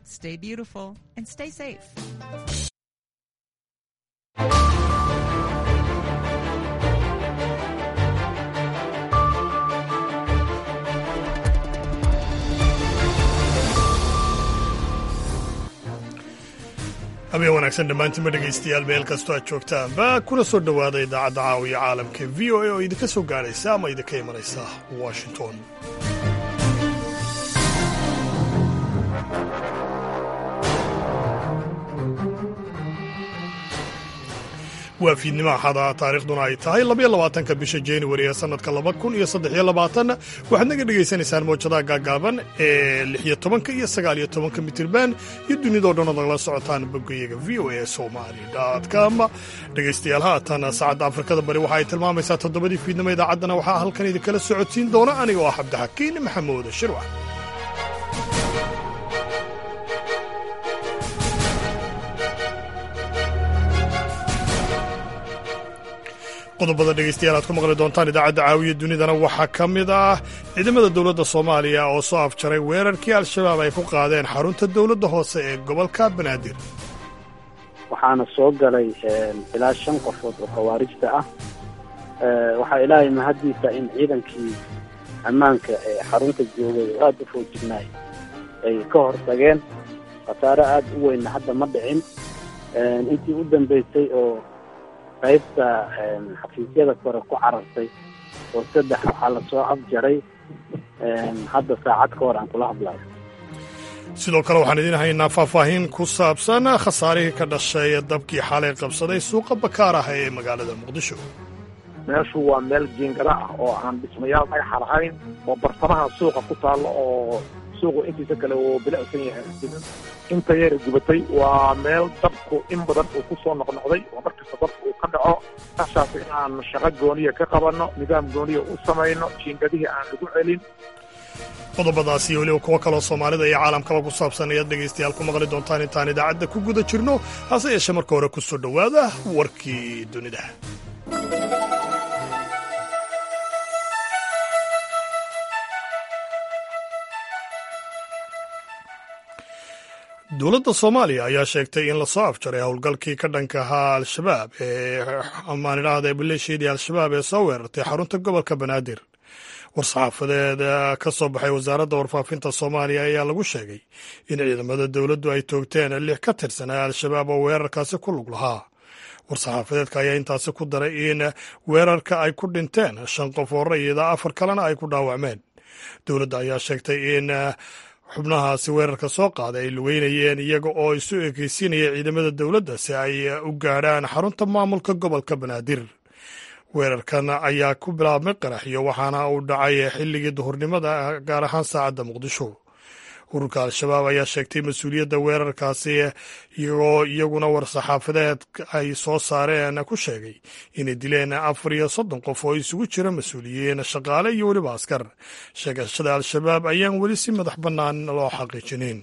stay beautiful, and stay safe. habeen wanaagsan dhammaantiinma dhegaystayaal meel kastoo aad joogtaanba kuna soo dhowaada idaacadda caawiya caalamka v o a oo idinka soo gaadhaysa ama idinka imanaysa washington waa fiidnimo axada taariikhduna ay tahay labaiyo labaatanka bisha januari ee sannadka laba kun iyo saddexiyo labaatan waxaad naga dhegaysanaysaan mawjadaha gaagaaban ee lixiyo tobanka iyo sagaaliyo tobanka mitirban iyo dunidao dhan ood nagala socotaan boggayaga v o a somali com dhegaystayaal haatan saacadda afrikada bari waxa ay tilmaamaysaa toddobadii fiidnimo idaacaddana waxaa halkan idinkala socodsiin doona aniga oo ah cabdixakiin maxamuud shirwax qodobada dhegaystayaal aad ku maqli doontaan idaacadda caawiya dunidana waxaa ka mid ah ciidamada dowladda soomaaliya oo soo afjaray weerarkii al-shabaab ay ku qaadeen xarunta dowladda hoose ee gobolka banaadir waxaana soo galay ilaa shan qofood oo khawaarijta ah waxaa ilaahay mahaddiisa in ciidankii ammaanka ee xarunta joogay oo aada u foojignaay ay ka hortageen khasaare aada u weynna hadda ma dhicin intii u dambaysay oo qaybta xafiisyada kore ku carartay oo saddex waxaa lasoo afjaray hadda saacad ka hor aan kula hadlayo sidoo kale waxaan idiin haynaa faahfaahin ku saabsan khasaarihii ka dhashay dabkii xalay qabsaday suuqa bakaar ah ee magaalada muqdisho meeshu waa meel jiingada ah oo aan dhismayaal dhagaxa lahayn oo bartamaha suuqa ku taallo oo suuqu intiisa kale uu bilicsan yahay inta yara gubatay waa meel dabku in badan uu ku soo noqnoqday oo markasta dabku uu ka dhaco meeshaas in aan shaqo gooniya ka qabanno nidaam gooniya u samayno jiingadihii aan lagu celin qodobadaas iyo weliba kuwo kaloo soomaalida iyo caalamkaba ku saabsan ayaad dhegaystayaal ku maqli doontaan intaan idaacadda ku guda jirno hase yeeshee marka hore ku soo dhowaada warkii dunida dowladda soomaaliya ayaa sheegtay in lasoo afjaray howlgalkii ka dhanka ahaa al-shabaab ee amaan idhaahda maleeshiyadii al-shabaab ee soo weerartay xarunta gobolka banaadir war-saxaafadeed ka soo baxay wasaaradda warfaafinta soomaaliya ayaa lagu sheegay in ciidamada dowladdu ay toogteen lix ka tirsanaa al-shabaab oo weerarkaasi ku lug lahaa war-saxaafadeedka ayaa intaasi ku daray in weerarka ay ku dhinteen shan qof oo rayida afar kalena ay ku dhaawacmeen dowladda ayaa sheegtay in xubnahaasi weerarka soo qaaday ay lugeynayeen iyaga oo isu ekeysiinaya ciidamada dowladda si ay u gaadhaan xarunta maamulka gobolka banaadir weerarkan ayaa ku bilaabmay qaraxyo waxaana uu dhacay xilligii duhurnimada gaar ahaan saacadda muqdisho ururka al-shabaab ayaa sheegtay mas-uuliyadda weerarkaasi iyagoo iyaguna war-saxaafadeed ay soo saareen ku sheegay inay dileen afar iyo soddon qof oo isugu jira mas-uuliyiin shaqaale iyo weliba askar sheegashada al-shabaab ayaan weli si madax bannaan loo xaqiijinin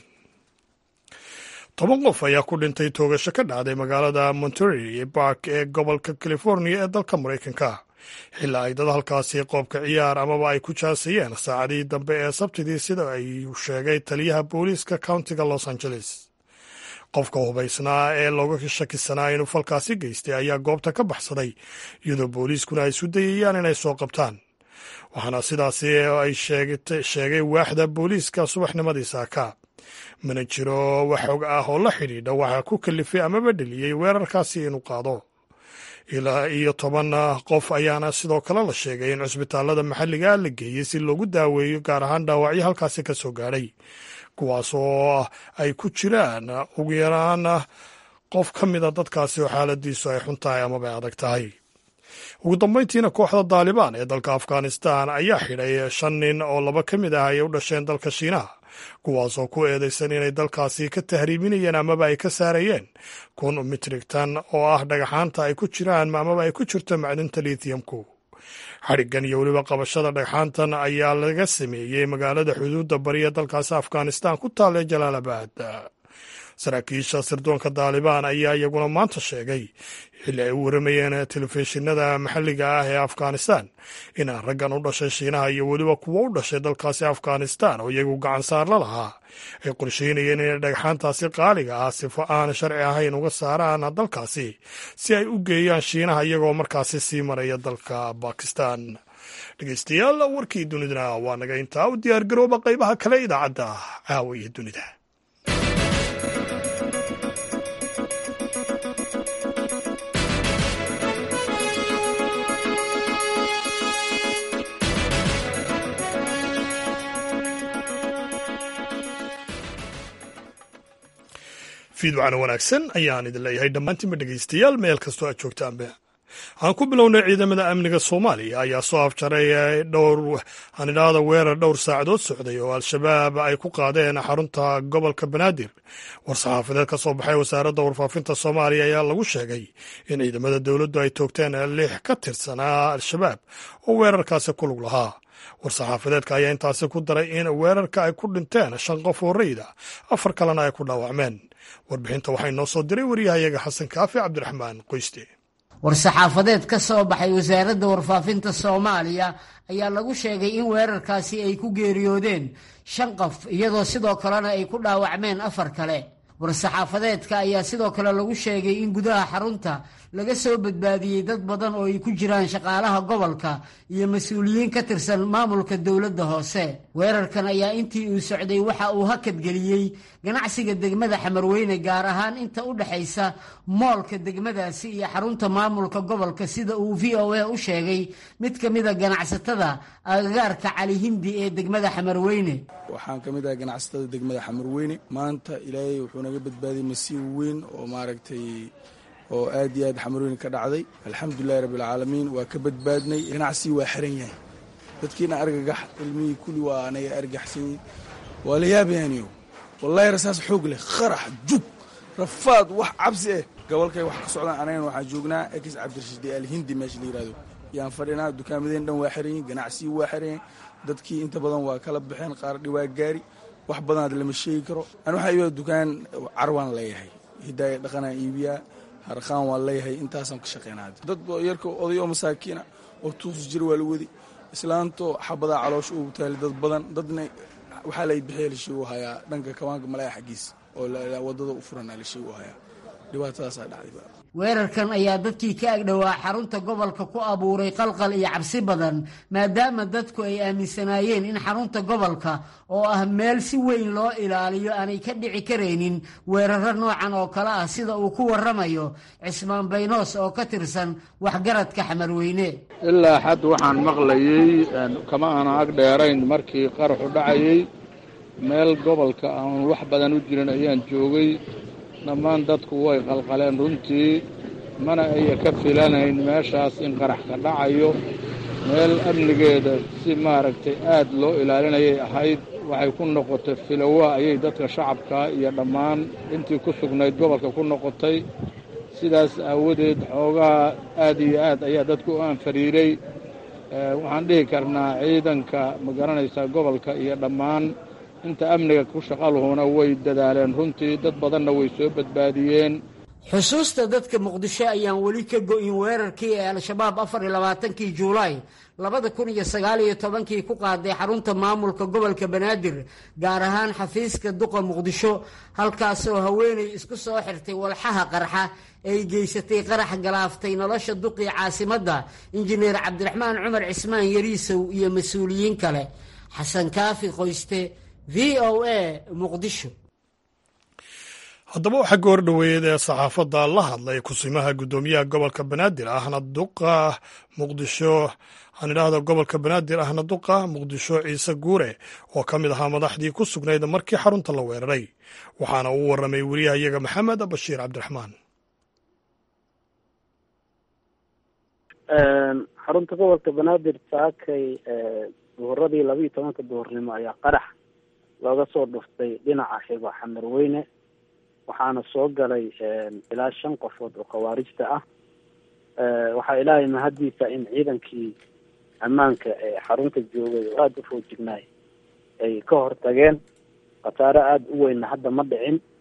toban qof ayaa ku dhintay toogasho ka dhacday magaalada monterey bark ee gobolka california ee dalka maraykanka xilaa ay dad halkaasi qoobka ciyaar amaba ay ku jaasayeen saacadihii dambe ee sabtidii sida ay sheegay taliyaha booliiska countiga los angeles qofka hubaysnaa ee looga shakisanaa inuu falkaasi geystay ayaa goobta ka baxsaday iyadoo booliiskuna ay isu dayayaan inay soo qabtaan waxaana sidaasi ay sheegay waaxda booliiska subaxnimadii saaka mana jiro wax xog ah oo la xidhiidha waxa ku kalifay amaba dheliyey weerarkaasi inuu qaado ilaa iyo toban qof ayaana sidoo kale la sheegay in cusbitaalada maxalliga la geeyey si loogu daaweeyo gaar ahaan dhaawacyo halkaasi ka soo gaadhay kuwaas oo ay ku jiraan ugu yaraan qof ka mida dadkaasi oo xaaladiisu ay xun tahay amaba ay adag tahay ugu dambayntiina kooxda daalibaan ee dalka afghanistan ayaa xidhay shan nin oo laba ka mid ah ay u dhasheen dalka shiinaha kuwaasoo ku eedaysan inay dalkaasi ka tahriiminayeen amaba ay ka saarayeen kun mitrigtan oo ah dhagaxaanta ay ku jiraan amaba ay ku jirto macdinta lithiumku xadhiggan iyo weliba qabashada dhagxaantan ayaa laga sameeyey magaalada xuduudda bariya dalkaasi afghanistan ku taalla jalaalabad saraakiisha sirdoonka daalibaan ayaa iyaguna maanta sheegay xilli ay u waramayeen telefishinada maxalliga ah ee afghanistan in raggan u dhashay shiinaha iyo weliba kuwo u dhashay dalkaasi afghanistan oo iyagu gacan saar la lahaa ay qorsheynayeen inay dhagxaantaasi qaaliga ah sifo aan sharci ahayn uga saaraan dalkaasi si ay u geeyaan shiinaha iyagoo markaasi sii maraya dalka bakistan dhegeystayaal warkii dunidana waa naga intaa u diyaargarooba qaybaha kale idaacadda caawa iyo dunida fiidwacana wanaagsan ayaan idin leeyahay dhammaantiinba dhegeystayaal meel kastoo aad joogtaanba aan ku bilownay ciidamada amniga soomaaliya ayaa soo afjaray dhowr aan idhaahda weerar dhowr saacadood socday oo al-shabaab ay ku qaadeen xarunta gobolka banaadir war-saxaafadeed ka soo baxay wasaaradda warfaafinta soomaaliya ayaa lagu sheegay in ciidamada dowladdu ay toogteen lix ka tirsanaa al-shabaab oo weerarkaasi ku lug lahaa war-saxaafadeedka ayaa intaasi ku daray in weerarka ay ku dhinteen shan qof oo rayda afar kalena ay ku dhaawacmeen warbixinta waxay noo soo diray waryahayaga xasan kaafi cabdiraxmaan qoyste war-saxaafadeed ka soo baxay wasaaradda warfaafinta soomaaliya ayaa lagu sheegay in weerarkaasi ay ku geeriyoodeen shan qof iyadoo sidoo kalena ay ku dhaawacmeen afar kale war-saxaafadeedka ayaa sidoo kale lagu sheegay in gudaha xarunta laga soo badbaadiyey dad badan oo ay ku jiraan shaqaalaha gobolka iyo mas-uuliyiin ka tirsan maamulka dowladda hoose weerarkan ayaa intii uu socday waxa uu hakadgeliyey ganacsiga degmada xamarweyne gaar ahaan inta u dhexaysa moolka degmadaasi iyo xarunta maamulka gobolka sida uu v o a u sheegay mid ka mida ganacsatada agagaarka cali hindi ee degmada xamarweyne waxaan ka mid ahay ganacsatada degmada xamarweyne maanta ilaahay wuxuu naga badbaadiyey masiib weyn oo maaragtay oo aad iyo aad xamarweyne ka dhacday alxamdulilahi rabbilcaalamiin waa ka badbaadnay ganacsigii waa xiran yahay dadkiina argagax ilmihii kulli waa anaga argaxsanyiin waa la yaabayaaniyo wallahi rasaas xoog leh qarax jug rafaad wax cabsi ah gobolkay wax ka socdaan anagana waxaan joognaa ekis cabdirashiid alhindi meesha la yihahdo yaan fadhinaa dukaamadeen dhan waa xiran yihin ganacsigii waa xiran yahay dadkii inta badan waa kala baxeen qaar dhiwaa gaari wax badanaad lama sheegi karo an waxaa iibaa dukaan carwaan leeyahay hidaaya dhaqanaan iibiyaa harqaan waan leeyahay intaasaan ka shaqeynaa dad yarka oday oo masaakiina oo tuus jira waa la wadi islaanto xabadaa caloosha ugu taali dad badan dadna waxaa lay bixiya la sheegu hayaa dhanka kabaanka malaya xaggiis oo wadada u furan la sheegu hayaa dhibaatadaasaa dhacday weerarkan ayaa dadkii ka agdhowaa xarunta gobolka ku abuuray qalqal iyo cabsi badan maadaama dadku ay aaminsanaayeen in xarunta gobolka oo ah meel si weyn loo ilaaliyo aanay ka dhici karaynin weeraro noocan oo kale ah sida uu ku waramayo cismaan baynoos oo ka tirsan waxgaradka xamarweyne ilaa xad waxaan maqlayey kama aana ag dheerayn markii qaraxu dhacayey meel gobolka aan wax badan u jirin ayaan joogay dhammaan dadku way qalqaleen runtii mana aya ka filanayn meeshaas in qarax ka dhacayo meel amnigeeda si maaragtay aad loo ilaalinayay ahayd waxay ku noqotay filowa ayay dadka shacabka iyo dhammaan intii ku sugnayd gobolka ku noqotay sidaas aawadeed xoogaa aad iyo aad ayaa dadku u anfariiray waxaan dhihi karnaa ciidanka ma garanaysaa gobolka iyo dhammaan inta amniga ku shaqaluhuna way dadaaleen runtii dad badanna way soo badbaadiyeen xusuusta dadka muqdisho ayaan weli ka go-in weerarkii ee al-shabaab afar iyo labaatankii juulaay labada kun iyo sagaal iyo tobankii ku qaaday xarunta maamulka gobolka banaadir gaar ahaan xafiiska duqa muqdisho halkaasoo haweenay isku soo xirtay walxaha qarxa ay geysatay qarax galaaftay nolosha duqii caasimadda injineer cabdiraxmaan cumar cismaan yariisow iyo mas-uuliyiin kale xasan kaafi qoyste v o a muqdisho haddaba waxaa goor dhoweeyad ee saxaafadda la hadlay kusimaha guddoomiyaha gobolka banaadir ahna duqa muqdisho aan idhaahdo gobolka banaadir ahna duqa muqdisho ciise guure oo ka mid ahaa madaxdii ku sugnayd markii xarunta la weeraray waxaana uu warramay weriyahayaga maxamed bashiir cabdiraxmaan xarunta gobolka banaadir saakay duhuradii laba iyo tobanka duhurnimo ayaa qarax looga soo dhuftay dhinaca xigo xamarweyne waxaana soo galay ilaa shan qofood oo khawaarijta ah waxaa ilaahay mahaddiisa in ciidankii ammaanka ee xarunta joogay oo aada u foojignaay ay ka hortageen khasaare aada u weynna hadda ma dhicin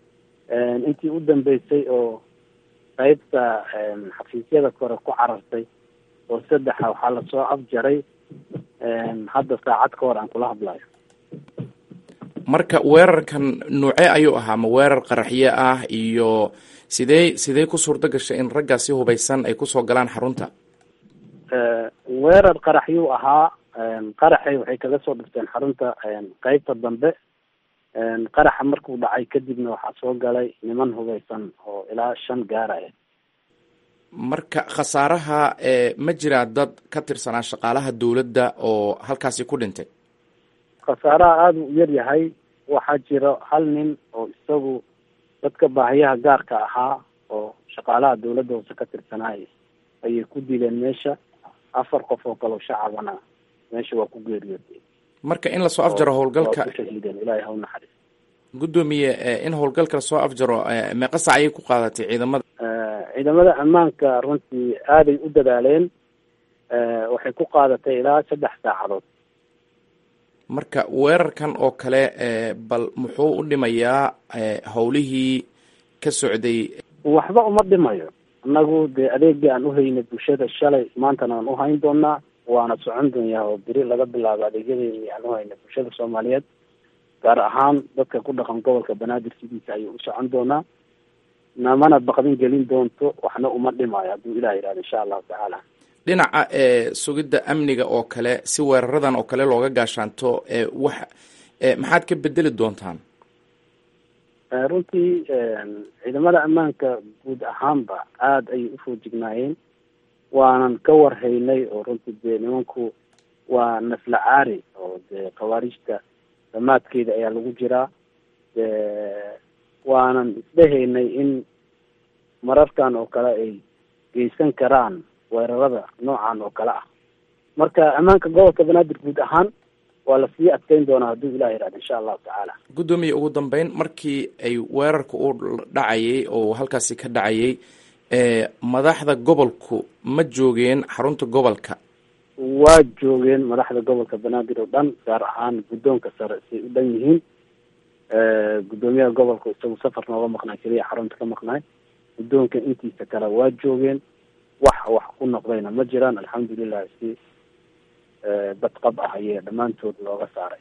intii u dambeysay oo qeybta xafiisyada kore ku carartay oo saddexa waxaa lasoo afjaray hadda saacad ka hor aan kula hadlayo marka weerarkan nuuce ayuu ahaa ma weerar qaraxyo ah iyo sidee sidee ku suurto gashay in raggaasi hubaysan ay kusoo galaan xarunta weerar qaraxyuu ahaa qaraxay waxay kaga soo dhifteen xarunta qeybta dambe qaraxa markuu dhacay kadibna waxaa soo galay niman hubaysan oo ilaa shan gaaraya marka khasaaraha ma jiraa dad ka tirsanaa shaqaalaha dowladda oo halkaasi ku dhintay khasaaraha aada u yar yahay waxaa jiro hal nin oo isagu dadka baahiyaha gaarka ahaa oo shaqaalaha dowladda hoose ka tirsanaay ayay ku dileen meesha afar qof oo kaleo shacabana meesha waa ku geeriyootay marka in lasoo afjaro howlgalka shahiideen ilaahay ha u naxariis guddoomiye in howlgalka lasoo afjaro meeqa sac ayay ku qaadatay ciidamada ciidamada ammaanka runtii aaday u dadaaleen waxay ku qaadatay ilaa saddex saacadood marka weerarkan oo kale bal muxuu u dhimayaa howlihii ka socday waxba uma dhimayo annagu dee adeegii aan uhaynay bulshada shalay maantana aan uhayn doonaa waana socon doonyaa oo beri laga bilaabo adeegyadeedii aan uhaynay bulshada soomaaliyeed gaar ahaan dadka ku dhaqan gobolka banaadir sidiisa ayuu u socon doonaa namana baqdin gelin doonto waxna uma dhimayo hadduu ilah yihahdo insha allahu tacaala dhinaca sugidda amniga oo kale si weeraradan oo kale looga gaashaanto wax maxaad ka bedeli doontaan runtii ciidamada ammaanka guud ahaanba aada ayay ufoojignaayeen waanan ka warhaynay oo runtii dee nimanku waa nafla caari oo dee khawaarijta damaadkeeda ayaa lagu jiraa waanan isdhehaynay in mararkan oo kale ay geysan karaan weerarada noocan oo kale ah marka ammaanka gobolka banaadir guud ahaan waa lasii adkeyn doonaa hadduu ilah yihahdo insha allahu tacaala guddoomiye ugu dambeyn markii ay weerarka u dhacayay oo halkaasi ka dhacayay madaxda gobolku ma joogeen xarunta gobolka waa joogeen madaxda gobolka banaadir oo dhan gaar ahaan guddoonka sare say u dhan yihiin guddoomiyaha gobolka isagu safar nooga maqnaay keliya xarunta ka maqnaay guddoonka intiisa kale waa joogeen wax wax ku noqdayna ma jiraan alxamdulilah si badqab ah ayee dhammaantood looga saaray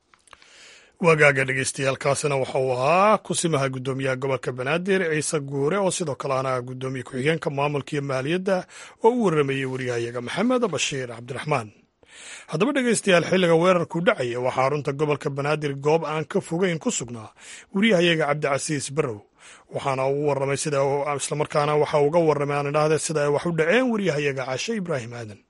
wagaaga dhegeystayaaalkaasina waxa uu ahaa kusimaha guddoomiyaha gobolka banaadir ciise guure oo sidoo kale ana guddoomiye ku-xigeenka maamulka iyo maaliyadda oo u warramayey wariyahayaga maxamed bashiir cabdiraxmaan haddaba dhegeystayaal xilliga weerarku dhacaya waxaa xarunta gobolka banaadir goob aan ka fogeyn ku sugnaa wariyahayaga cabdicasiis barrow waxaana ugu warramay sida islamarkaana waxa uga warramay aan idhaahde sida ay wax u dhaceen wariyahayaga cashe ibraahim aadan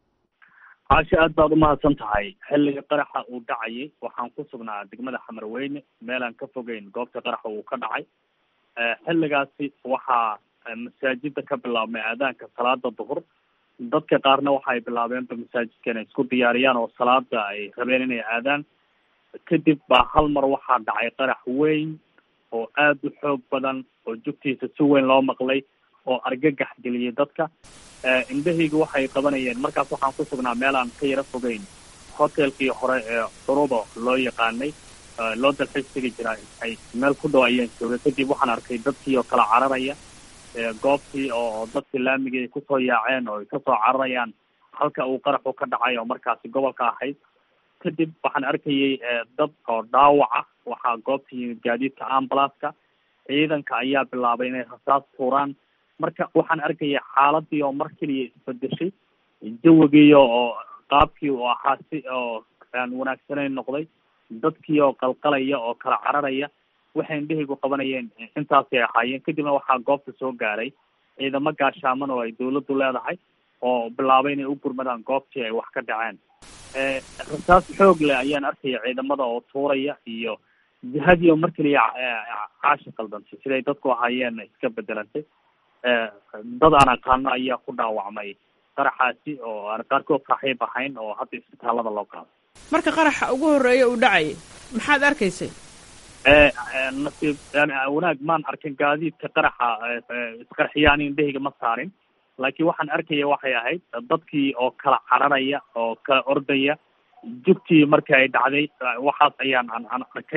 caashe aad baad umahadsan tahay xilliga qaraxa uu dhacayay waxaan ku sugnaa degmada xamarweyne meelaan ka fogeyn goobta qaraxa uu ka dhacay xilligaasi waxaa masaajida ka bilaabmay aadaanka salaada duhur dadka qaarna waxa ay bilaabeenba masaajidka inay isku diyaariyaan oo salaada ay rabeen inay aadaan kadib baa hal mar waxaa dhacay qarax weyn oo aada u xoog badan oo jugtiisa si weyn loo maqlay oo argagax geliyay dadka indhahayga waxay qabanayeen markaas waxaan ku sugnaa meel aan ka yaro fogeyn hotelkii hore ee curuba loo yaqaanay loo dalxiis tegi jira ay meel ku dhow ayaan joogay kadib waxaan arkay dadkii oo kala cararaya goobtii oo dadkii laamigii ay kusoo yaaceen oo ay kasoo cararayaan halka uu qaraxu ka dhacay oo markaasi gobolka ahayd kadib waxaan arkayay dad oo dhaawac ah waxaa goobta yimid gaadiidka ambalaska ciidanka ayaa bilaabay inay rasaas tuuraan marka waxaan arkaya xaaladii oo mar keliya isbedeshay jawigii oo qaabkii uu ahaa si oo aan wanaagsanayn noqday dadkii oo qalqalaya oo kala cararaya waxay indhahaygu qabanayeen intaasay ahaayeen kadibna waxaa goobta soo gaaray ciidamo gaashaaman oo ay dawladdu leedahay oo bilaabay inay u gurmadaan goobtii ay wax ka dhaceen rasaas xoog leh ayaan arkaya ciidamada oo tuuraya iyo jihadii oo mar keliya caashi qaldantay siday dadku ahaayeen iska bedelantay dad aan aqaano ayaa ku dhaawacmay qaraxaasi oo aan qaarkood saaxiib ahayn oo hadda isbitaalada loo qaado marka qaraxa ugu horreeya uu dhacay maxaad arkaysay nasiib wanaag maan arkin gaadiidka qaraxa isqarxiyaan indhahayga ma saarin laakiin waxaan arkaya waxay ahayd dadkii oo kala cararaya oo kala ordaya jugtii markii ay dhacday waxaas ayaan aan aan arkay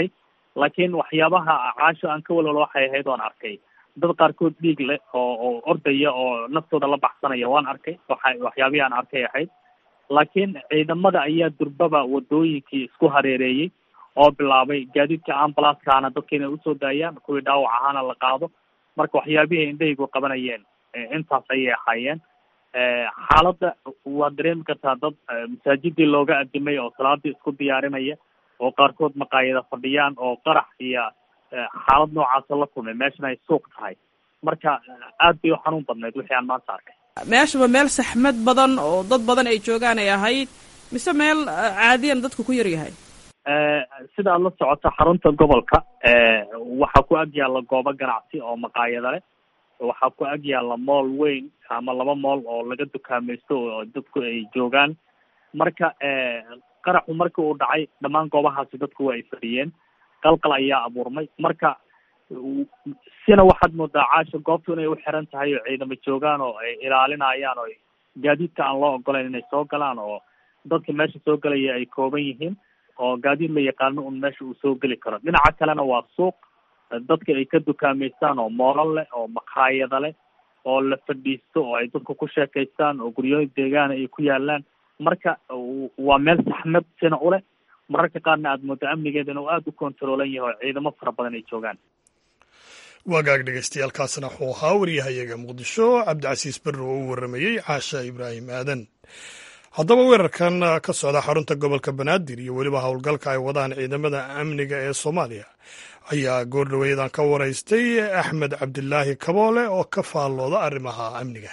laakiin waxyaabaha caasho aan ka walwalo waxay ahayd waan arkay dad qaarkood dhiig leh oo oo ordaya oo naftooda la baxsanaya waan arkay waxa waxyaabihii aan arkay ahayd laakiin ciidamada ayaa durbaba wadooyinkii isku hareereeyey oo bilaabay gaadiidka ambalancekaana dadka inay usoo daayaan kuwii dhaawac ahaana la qaado marka waxyaabihii indhahaygu qabanayeen intaas ayay ahaayeen xaaladda waad dareemi kartaa dad masaajidii looga adimay oo salaadii isku diyaarinaya oo qaarkood maqaayada fadhiyaan oo qarax iyo xaalad noocaasa la kulmay meeshana ay suuq tahay marka aad bay u xanuun badnayd wixii aan maanta arkay meeshaba meel saxmad badan oo dad badan ay joogaan ay ahayd mise meel caadiyan dadku ku yar yahay sida aad la socoto xarunta gobolka waxaa ku ag yaalla goobo ganacsi oo maqaayada leh waxaa ku ag yaalla mool weyn ama laba mool oo laga dukaamaysto oo dadku ay joogaan marka qaraxu markii uu dhacay dhammaan goobahaasi dadku waa ay fadhiyeen qalqal ayaa abuurmay marka sina waxaad moodaa caasha goobtu inay u xiran tahay oo ciidamo joogaan oo ay ilaalinayaan oo gaadiidka aan loo ogolayn inay soo galaan oo dadka meesha soo gelaya ay kooban yihiin oo gaadiid la yaqaano un meesha uu soo geli karo dhinaca kalena waa suuq dadka ay ka dukaameystaan oo moolal leh oo maqaayada leh oo la fadhiisto oo ay dadku ku sheekaystaan oo guryooyin deegaana ay ku yaalaan marka waa meel saxmad sina u leh mararka qaarna aada moodo amnigeeda inuu aada u kontaroolan yahay oo ciidamo fara badan ay joogaan wagaag dhegeystayaaalkaasna wuxuu ahaa waryahayaga muqdisho cabdicasiis berri oo u warramayey caasha ibraahim aadan haddaba weerarkan ka socda xarunta gobolka banaadir iyo weliba howlgalka ay wadaan ciidamada amniga ee soomaaliya ayaa goordhoweyadan ka waraystay axmed cabdilaahi kaboole oo ka faallooda arrimaha amniga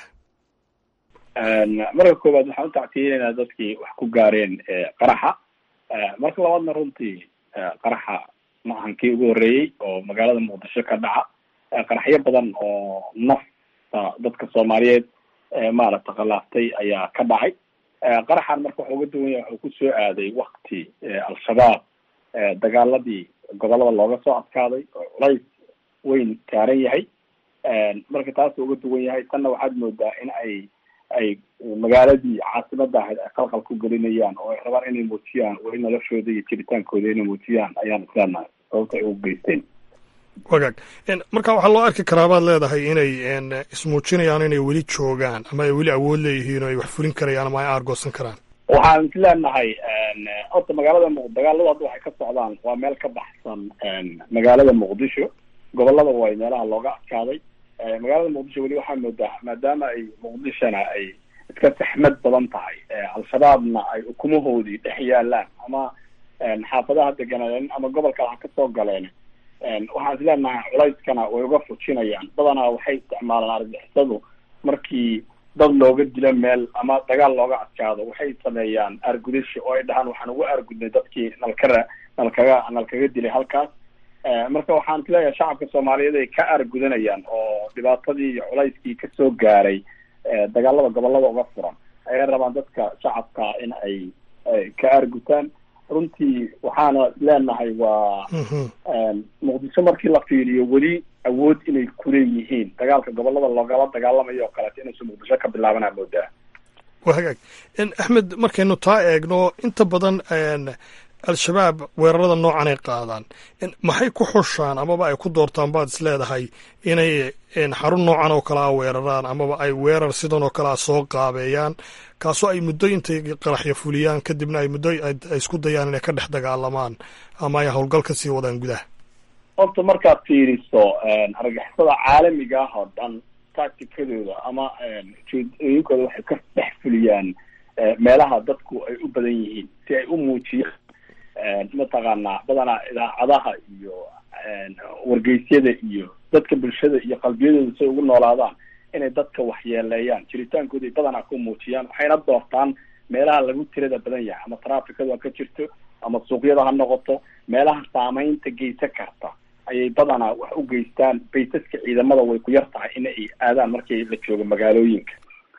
marka koowaad waxaan u tactiyenaynaa dadkii wax ku gaareen qaraxa marka labaadna runtii qaraxa maahan kii ugu horreeyey oo magaalada muqdisho ka dhaca qaraxyo badan oo nafta dadka soomaaliyeed maaragta khilaaftay ayaa ka dhacay qaraxan marka waxa uga duwan yahay wuxuu kusoo aaday wakti al-shabaab dagaaladii gobolada looga soo adkaaday oo culays weyn saaran yahay marka taasuu uga duwan yahay tanna waxaad moodaa in ay ay magaaladii caasimada ahayd ay qalqal ku gelinayaan oo ay rabaan inay muujiyaan weli noloshooda iyo jiritaankooda inay muujiyaan ayaan isleenahay sababta ay ugu geysteen wagaag marka waxaa loo arki karaa baad leedahay inay ismuujinayaan inay weli joogaan ama ay weli awood leeyihiin oo ay wax fulin karayaan ama ay aargoosan karaan waxaan isleenahay horta magaalada muq dagaaladu hadda waxay ka socdaan waa meel ka baxsan magaalada muqdisho gobolada way meelaha looga adkaaday magaalada muqdisho weli waxaa moodaa maadaama ay muqdishona ay iska saxmad badan tahay al-shabaabna ay ukumahoodii dhex yaalaan ama xaafadaha deganaaleen ama gobolka ha kasoo galeen waxaan isleenahay culayskana way uga fujinayaan badanaa waxay isticmaalaan argixisadu markii dad looga dilo meel ama dagaal looga adkaado waxay sameeyaan aargudasho oo ay dhahaan waxaan ugu aargudnay dadkii nalkara nalkaga nalkaga dilay halkaas marka waxaan isleeyahay shacabka soomaaliyeed ay ka aargudanayaan oo dhibaatadii iyo culayskii kasoo gaaray dagaalada gobolada uga furan ayay rabaan dadka shacabka in ay ka aargutaan runtii waxaana leenahay waa muqdisho markii la fiiriyo weli awood inay kuleeyihiin dagaalka gobolada loogala dagaalamayo oo kaleeto inaysan muqdisho ka bilaabanaa moodaa waa hagaag axmed markaynu taa eegno inta badan al-shabaab weerarada noocan ay qaadaan maxay ku xushaan amaba ay ku doortaan baad is leedahay inay xarun noocan oo kale a weeraraan amaba ay weerar sidan oo kale a soo qaabeeyaan kaasoo ay muddo intay qaraxyo fuliyaan kadibna ay muddo ay isku dayaan inay ka dhex dagaalamaan ama ay howlgal ka sii wadaan gudaha horta markaad fiiriso argixisada caalamiga ah oo dhan tacticadooda ama ujeedooyinkooda waxay ka dhex fuliyaan meelaha dadku ay u badan yihiin si ay u muujiyaan mataqaanaa badanaa idaacadaha iyo wargeysyada iyo dadka bulshada iyo qalbiyadooda say ugu noolaadaan inay dadka waxyeeleeyaan jiritaankooda badanaa ku muujiyaan waxayna doortaan meelaha lagu tirada badan yahay ama traficadu ha ka jirto ama suuqyada ha noqoto meelaha saameynta geysan karta ayay badanaa wax u geystaan baysaska ciidamada way ku yar tahay in ay aadaan markii la joogo magaalooyinka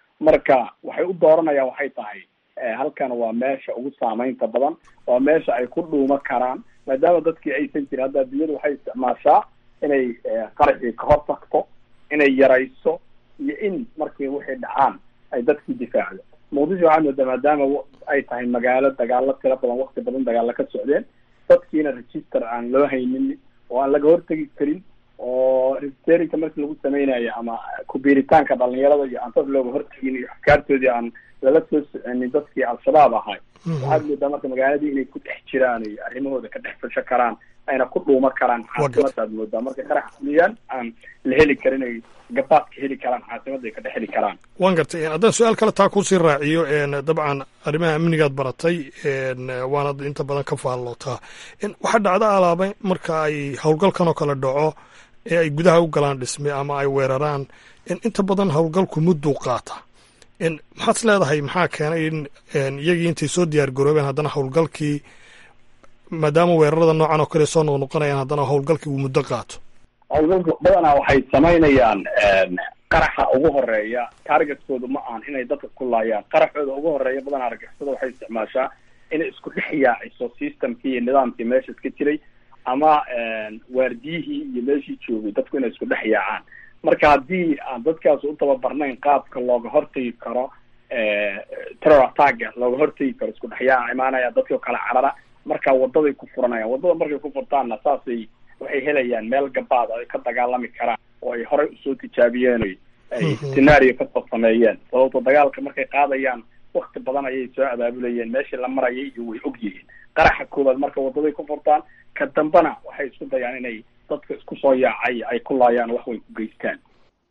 marka waxay u dooranayaan waxay tahay halkan waa meesha ugu saameynta badan waa meesha ay ku dhuuma karaan maadaama dadkii aysan jirin hadda adduunyadu waxay isticmaashaa inay qaraxii ka hor tagto inay yarayso iyo in markii waxay dhacaan ay dadkii difaacdo muqdisho waxaa moodaa maadaama ay tahay magaalo dagaalo tiro badan wakti badan dagaalo ka socdeen dadkiina register aan loo haynin oo aan laga hortegi karin oo registerinka markii lagu sameynayo ama kubiiritaanka dhalinyarada iyo aan dad looga hortegin iyo afkaartoodii aan lala soo soconin dadkii al-shabaab ahay waxaad moodaa marka magaaladii inay ku dhex jiraan iyo arrimahooda ka dhex fasho karaan ayna ku dhuuma karaan caasimadaad moodaa marka qarax fuliyaan aan la heli karin ay gabaad ka heli karaan caasimadda ay ka dhex heli karaan waan gartay haddaan su-aal kale taa kusii raaciyo dabcan arrimaha amnigaad baratay waanad inta badan ka faallootaa waxaa dhacda alaaba marka ay howlgalkan oo kale dhaco ee ay gudaha u galaan dhisme ama ay weeraraan inta badan howlgalku mudduu qaata maxaad is leedahay maxaa keenay in iyagii intay soo diyaar garoobeen haddana howlgalkii maadaama weerarada noocan oo kale soo noqnoqonayaan haddana howlgalkii uu muddo qaato howlgalka badanaa waxay samaynayaan qaraxa ugu horeeya targetkoodu ma ahan inay dadka ku laayaan qaraxooda ugu horeeya badanaa argixisada waxay isticmaashaa inay isku dhex yaaciso systemkii iyo nidaamkii meesha iska jiray ama waardiyihii iyo meeshii joogay dadku inay isku dhex yaacaan marka haddii aan dadkaas u tababarnayn qaabka looga hortagi karo terror attacka looga hortagi karo isku dhex yaaca imaanaya dadkio kale carara marka wadaday ku furanayaan wadada markay ku furtaanna saasay waxay helayaan meel gabaad ay ka dagaalami karaan oo ay horey usoo tijaabiyeen ay scenario kasoo sameeyeen sababto dagaalka markay qaadayaan wakti badan ayay soo abaabulayeen meeshii la marayay iyo way og yihiin qaraxa koowaad marka wadaday ku furtaan ka dambana waxay isku dayaan inay dadka isku soo yaacay ay ku laayaan wax way ku geystaan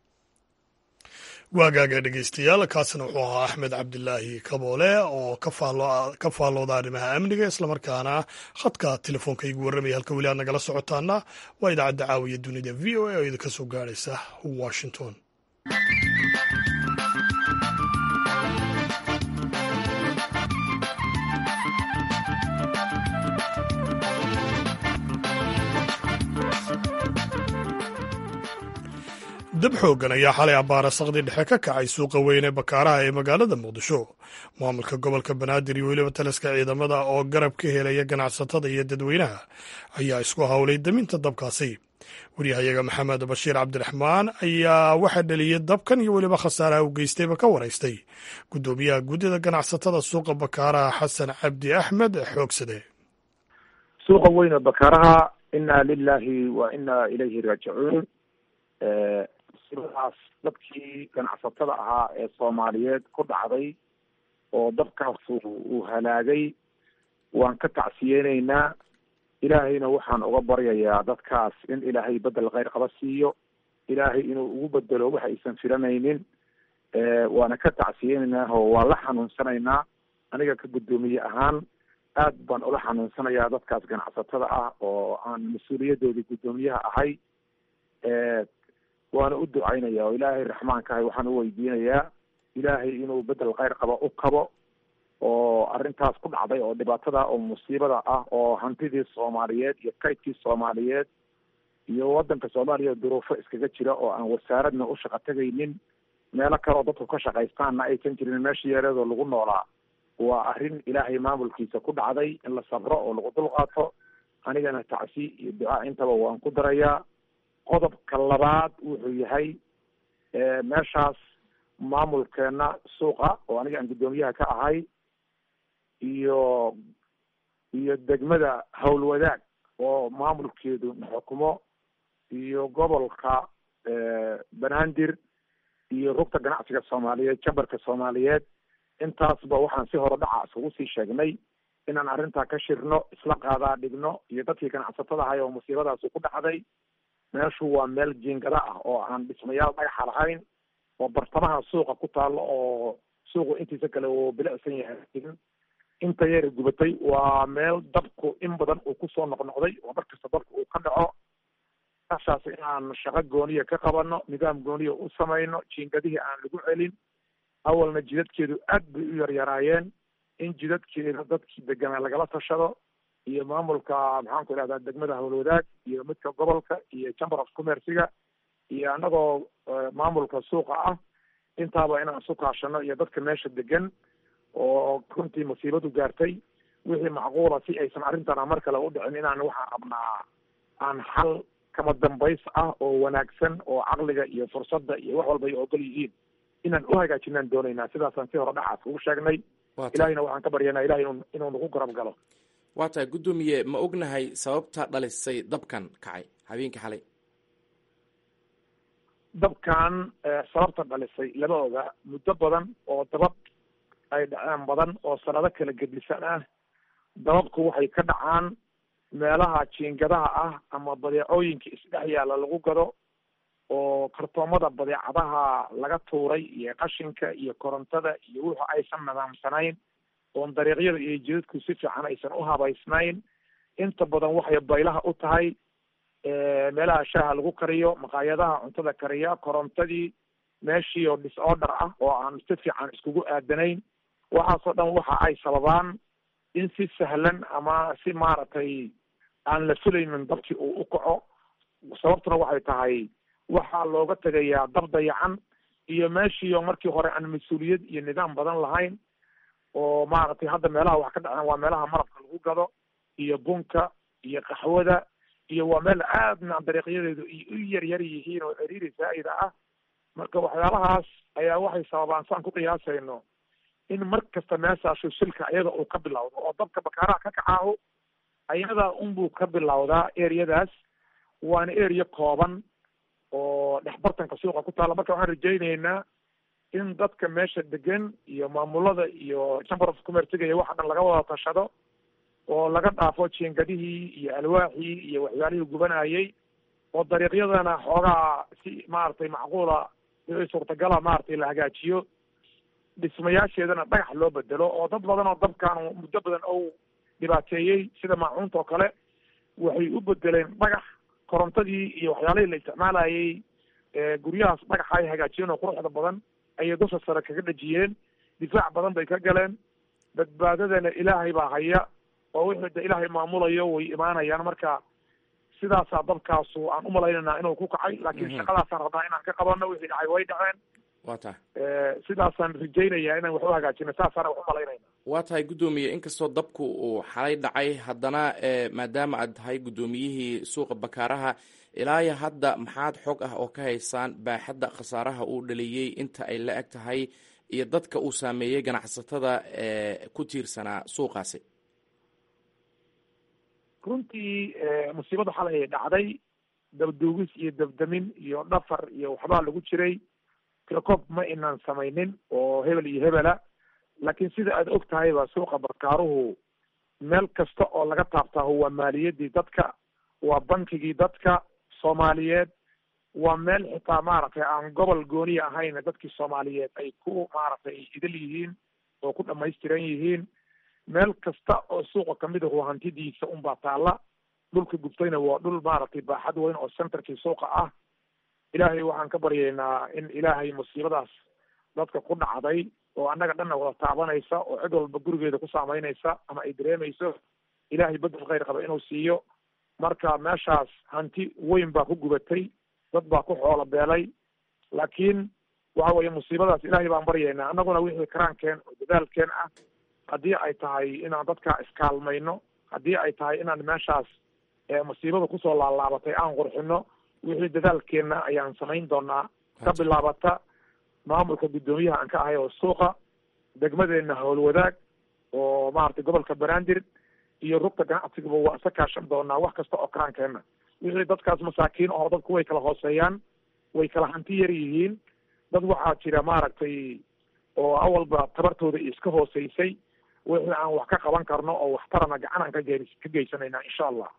waagaaga dhegeystayaal kaasina wuxuu ahaa axmed cabdilaahi kaboole oo ka faallooda arrimaha amniga islamarkaana khadka telefoonka igu warramaya halka weli aad nagala socotaana waa idaacadda caawiya dunida v o a oo idinka soo gaadhaysa washington dab xooggan ayaa xalay abbaara saqdi dhexe ka kacay suuqa weyn ee bakaaraha ee magaalada muqdisho maamulka gobolka banaadir iyo weliba taliska ciidamada oo garab ka helaya ganacsatada iyo dadweynaha ayaa isku howlay daminta dabkaasi waryahayaga maxamed bashiir cabdiraxmaan ayaa waxaa dheliyey dabkan iyo weliba khasaaraha u geystayba ka waraystay guddoomiyaha guddida ganacsatada suuqa bakaaraha xasan cabdi axmed xoogsade suuqa weyn ee bakaaraha inaa lilaahi wa inaa ilayhi raajicuun sibadaas dadkii ganacsatada ahaa ee soomaaliyeed ku dhacday oo dabkaasu uu halaagay waan ka tacsiyeyneynaa ilaahayna waxaan uga baryayaa dadkaas in ilaahay bedel kheyr qaba siiyo ilaahay inuu ugu bedelo wax aysan filanaynin waana ka tacsiyeyneynaa oo waa la xanuunsanaynaa aniga ka guddoomiye ahaan aad baan ula xanuunsanayaa dadkaas ganacsatada ah oo aan mas-uuliyadoodii guddoomiyaha ahay waana u ducaynaya oo ilaahay raxmaankahay waxaan u weydiinayaa ilaahay inuu bedel kheyr qaba u kabo oo arrintaas ku dhacday oo dhibaatada oo musiibada ah oo hantidii soomaaliyeed iyo kaydkii soomaaliyeed iyo waddanka soomaaliya duruufo iskaga jira oo aan wasaaradna u shaqo tegaynin meelo kale oo dadku ka shaqaystaanna aysan jirin meesha yareedoo lagu noolaa waa arrin ilaahay maamulkiisa ku dhacday in la sabro oo lagu dulqaato anigana tacsi iyo ducaa intaba waan ku darayaa qodobka labaad wuxuu yahay meeshaas maamulkeena suuqa oo aniga aan guddoomiyaha ka ahay iyo iyo degmada howlwadaag oo maamulkeedu xukumo iyo gobolka banaadir iyo rugta ganacsiga soomaaliyeed jambarka soomaaliyeed intaasba waxaan si hore dhaca iskugu sii sheegnay inaan arrintaa ka shirno isla qaadaa dhigno iyo dadkii ganacsatada ahay oo musiibadaasi ku dhacday meeshu waa meel jiingada ah oo aan dhismayaal dhagaxa lahayn oo bartamaha suuqa ku taalo oo suuqu intiisa kale uu bilicsan yahay inta yara gubatay waa meel dabku in badan uu kusoo noqnoqday oo markasta dabku uu ka dhaco meeshaas inaan shaqo gooniya ka qabano nidaam gooniya u samayno jiingadihii aan lagu celin awalna jidadkeedu aad bay u yaryaraayeen in jidadkeeda dadkii deganaa lagala tashado iyo maamulka maxaan ku idhahdaa degmada howlwadaag iyo midka gobolka iyo chamber of commerciga iyo anagoo maamulka suuqa ah intaaba inaan isu kaashano iyo dadka meesha degan oo runtii musiibadu gaartay wixii macquula si aysan arrintana mar kale u dhicin inaan waxaan rabnaa aan xal kama dambays ah oo wanaagsan oo caqliga iyo fursadda iyo wax walba ay ogol yihiin inaan u hagaajinaan doonaynaa sidaasaan si hore dhacaas ugu sheegnay ilahayna waxaan ka baryanaa ilahay inuu inuu nagu garab galo waa tahay guddoomiye ma ognahay sababta dhalisay dabkan kacay habeenkii xalay dabkan sababta dhalisay lama oga muddo badan oo dabab ay dhaceen badan oo sanado kala gedisan ah dababku waxay ka dhacaan meelaha jiingadaha ah ama badeecooyinka isdhex yaalla lagu gado oo kartoomada badeecadaha laga tuuray iyo qashinka iyo korontada iyo wuxu aysan nidaamsanayn oon dariiqyada iyo jidadku si fiican aysan u habaysnayn inta badan waxay baylaha u tahay meelaha shaaha lagu kariyo maqaayadaha cuntada kariya korontadii meeshii oo disorder ah oo aan si fiican iskugu aadanayn waxaasoo dhan waxa ay sababaan in si sahlan ama si maaragtay aan la filaynin dabkii uu u kaco sababtuna waxay tahay waxaa looga tegayaa dab dayacan iyo meeshiio markii hore aan mas-uuliyad iyo nidaam badan lahayn oo maaragtay hadda meelaha wax ka dhaceen waa meelaha malabka lagu gado iyo bunka iyo qaxwada iyo waa meel aadna dariiqyadeedu ay u yar yar yihiin oo ciriiri zaa'ida ah marka waxyaalahaas ayaa waxay sababaan saan ku qiyaasayno in mar kasta meeshaashu silka ayada uu ka bilowdo oo dabka bakaaraha ka kacaaho ayada unbuu ka bilowdaa areadaas waana area kooban oo dhexbartanka suuqa ku taalla marka waxaan rajaynaynaa in dadka meesha degan iyo maamulada iyo chamber of commerciga iyo waxa dhan laga wada tashado oo laga dhaafo jiingadihii iyo alwaaxii iyo waxyaalihii gubanayay oo dariiqyadana xoogaa si maaragtay macquula suurtagala maaragtay la hagaajiyo dhismayaasheedana dhagax loo bedelo oo dad badan oo dabkan muddo badan ou dhibaateeyey sida maacuunta oo kale waxay u bedeleen dhagax korontadii iyo waxyaalihii la isticmaalayay guryahaas dhagaxa ay hagaajiyeen oo quruxda badan ayay dusha sare kaga dhejiyeen difaac badan bay ka galeen badbaadadana ilaahay baa haya oo wixii de ilaahay maamulayo way imaanayaan marka sidaasaa dabkaasu aan umalaynayna inuu ku kacay laakiin shaqadaasaan rabnaa inaan ka qabano wixii dhacay way dhaceen waa tahay sidaasaan rajaynayaa inaan wax u hagaajino saasaana wax umalaynayna waa tahay guddoomiye inkastoo dabku uu xalay dhacay haddana maadaama aad tahay guddoomiyihii suuqa bakaaraha ilaayo hadda maxaad xog ah oo ka haysaan baaxadda khasaaraha uu dhaliyey inta ay la eg tahay iyo dadka uu saameeyey ganacsatada ku tiirsanaa suuqaasi runtii musiibada xalay ay dhacday dabduugis iyo dabdamin iyo dhafar iyo waxbaa lagu jiray kirkoob ma inaan samaynin oo hebel iyo hebela laakiin sida aad og tahayba suuqa bakaaruhu meel kasta oo laga taabtaaho waa maaliyadii dadka waa bankigii dadka soomaaliyeed waa meel xitaa maaragtay aan gobol gooniya ahayn dadkii soomaaliyeed ay ku maaragtay idil yihiin oo ku dhamaystiran yihiin meel kasta oo suuqa kamid ahu hantidiisa unbaa taalla dhulka gubtayna waa dhul maaragtay baaxad weyn oo centerkii suuqa ah ilaahay waxaan ka baryaynaa in ilaahay musiibadaas dadka ku dhacday oo annaga dhanna wada taabanaysa oo cid walba gurigeeda ku saameynaysa ama ay dareemayso ilaahay bedel khayr qaba inuu siiyo marka meeshaas hanti weyn baa ku gubatay dad baa ku xoolo beelay laakiin waxa weeye musiibadaas ilaahay baan baryaynaa annaguna wixii karaankeen oo dadaalkeen ah haddii ay tahay inaan dadka iskaalmayno haddii ay tahay inaan meeshaas musiibada kusoo laalaabatay aan qurxino wixii dadaalkeena ayaan samayn doonaa ka bilaabata maamulka guddoomiyaha aan ka ahay oo suuqa degmadeena howlwadaag oo maaragtay gobolka banaadir iyo rugta ganacsigaba waa isa kaashan doonaa wax kasta oo karaankeena wixii dadkaas masaakiin oo dadku way kala hooseeyaan way kala hanti yar yihiin dad waxaa jira maaragtay oo awalba tabartooda iska hooseysay wixii aan wax ka qaban karno oo waxtarana gacan aan kage ka geysanayna insha allah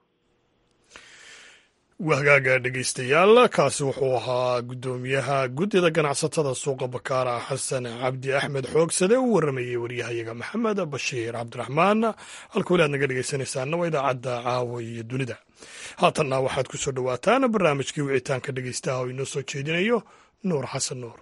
wahagaaga dhegeystayaal kaasi wuxuu ahaa guddoomiyaha guddida ganacsatada suuqa bakaara xasan cabdi axmed xoogsade u waramayey waryahayaga maxamed bashiir cabdiraxmaan halka weli aad naga dhegeysanaysaana waa idaacadda caawa iyo dunida haatanna waxaad ku soo dhowaataan barnaamijkii wicitaanka dhegeystaha oo inoo soo jeedinayo nuur xasan nuur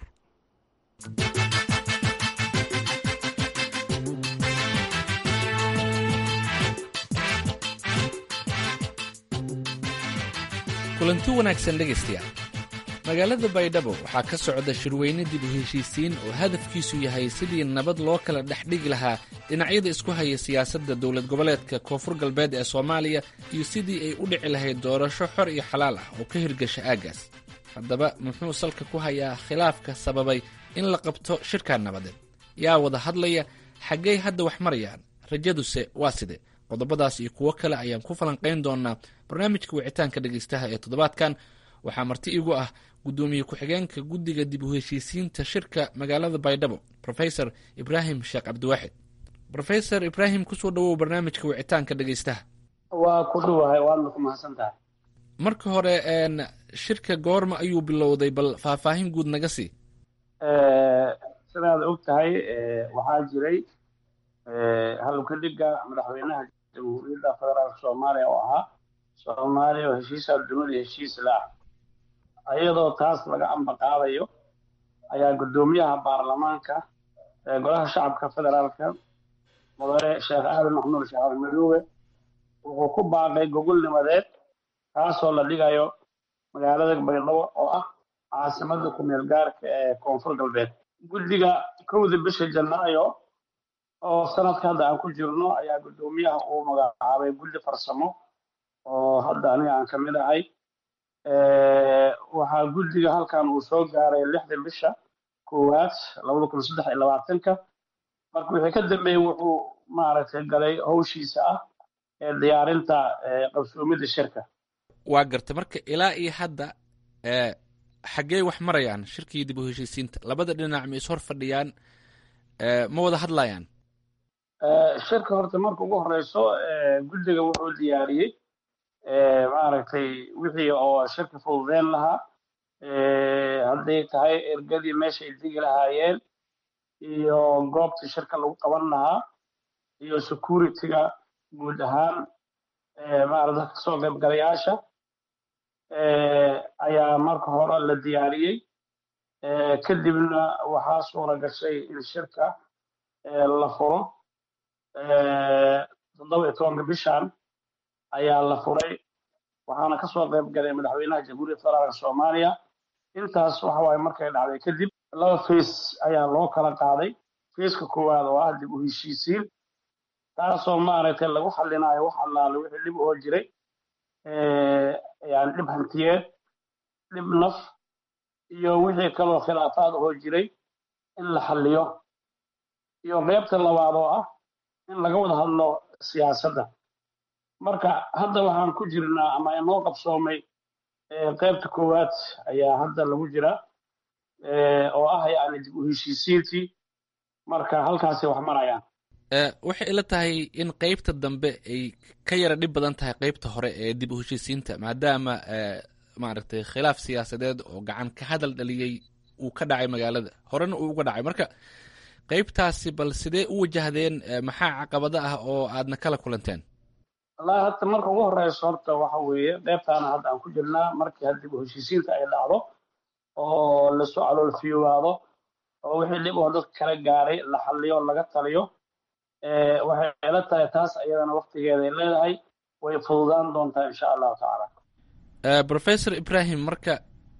kulanti wanaagsan dhegaystayaal magaalada baydhabo waxaa ka socda shirweyne dib u heshiisiin oo hadafkiisu yahay sidii nabad loo kala dhex dhigi lahaa dhinacyada isku haya siyaasadda dowlad goboleedka koonfur galbeed ee soomaaliya iyo sidii ay u dhici lahayd doorasho xor iyo xalaal ah oo ka hirgasha aaggaas haddaba muxuu salka ku hayaa khilaafka sababay in la qabto shirkaa nabadeed yaa wada hadlaya xaggey hadda wax marayaan rajaduse waa side qodobadaas iyo kuwo kale ayaan ku falanqayn doonaa barnaamijka wicitaanka dhegeystaha ee toddobaadkan waxaa marti igu ah guddoomiye ku-xigeenka guddiga dib u heshiisiinta shirka magaalada baydhabo rofesor ibraahim sheekh cabdiwaaxid rofesor ibraahim kusoo dhawow barnaamijka wicitaanka dhegeystaha waa ku dhuwahay waadna ku mahadsan tahay marka hore shirka goorma ayuu bilowday bal faahfaahin guud naga sii sidaad og tahay waxaa jiray halkadhiga madaxweynaha jamhuuriyadda federaalka soomaaliya oo ahaa soomaaliya oo heshiisa dunida heshiis la ah iyadoo taas laga ambaqaadayo ayaa guddoomiyaha baarlamaanka golaha shacabka federaalka mudane sheekh aadan maxmuud sheekh almadoobe wuxuu ku baaqay gogolnimadeed kaasoo la dhigayo magaalada baydhabo oo ah caasimada kumeel gaarka ee koonfur galbeed guddiga kowda bisha janaayo oo sanadka hadda aan ku jirno ayaa guddoomiyaha uu magacaabay guddi farsamo oo hadda aniga aan ka mid ahay waxaa guddiga halkan uu soo gaaray lixda bisha koowaad labada kun saddex iyo labaatanka marka wixii ka dambeeyey wuxuu maaragtay galay howshiisa ah ee diyaarinta qabsoomidda shirka waa garta marka ilaa iyo hadda xaggee wax marayaan shirkii dib u heshiisiinta labada dhinac ma is hor fadhiyaan ma wada hadlayaan shirka horta marka ugu horeyso guddiga wuxuu diyaariyey maaragtay wixii oo shirka fududeyn lahaa hadday tahay ergadii meeshay digi lahaayeen iyo goobtii shirka lagu qaban lahaa iyo security-ga guud ahaan maarata kasoo qaybgalayaasha ayaa marka hore la diyaariyey kadibna waxaa suura gashay in shirka la furo toddoba iyo tobanka bishan ayaa la furay waxaana kasoo qayb galay madaxweynaha jamhuuriyadda federaalka soomaaliya intaas waxa waaye markay dhacday kadib laba face ayaa loo kala qaaday faceka koowaad oo ah dib u heshiisiin taasoo maaragtay lagu xallinayo wax allaale wixii dhib oo jiray yani dhib hantiyeed dhib naf iyo wixii kaloo khilaafaad oo jiray in la xalliyo iyo qeybta labaad oo ah in laga wada hadlo siyaasadda marka hadda waxaan ku jirnaa ama inoo qabsoomay qeybta koowaad ayaa hadda lagu jiraa oo ah yani dib u heshiisiintii marka halkaasay wax marayaan waxay ila tahay in qeybta dambe ay ka yara dhib badan tahay qeybta hore ee dib u heshiisiinta maadaama maaragtay khilaaf siyaasadeed oo gacan ka hadal dhaliyey uu ka dhacay magaalada horena uu uga dhacay marka qeybtaasi bal sidee u wajahdeen maxaa caqabado ah oo aadna kala kulanteen wallahi hadda marka ugu horeyso horta waxa weeye qeybtaana hadda aan ku jirnaa markii hadda dib u heshiisiinta ay dhacdo oo lasoo caloolfiyoobaado oo wixii dhib oo dadka kala gaaray la xalliyo laga taliyo waxay ila tahay taas ayadana waktigeeday leedahay way fududaan doontaa insha allahu tacaala professor ibrahim marka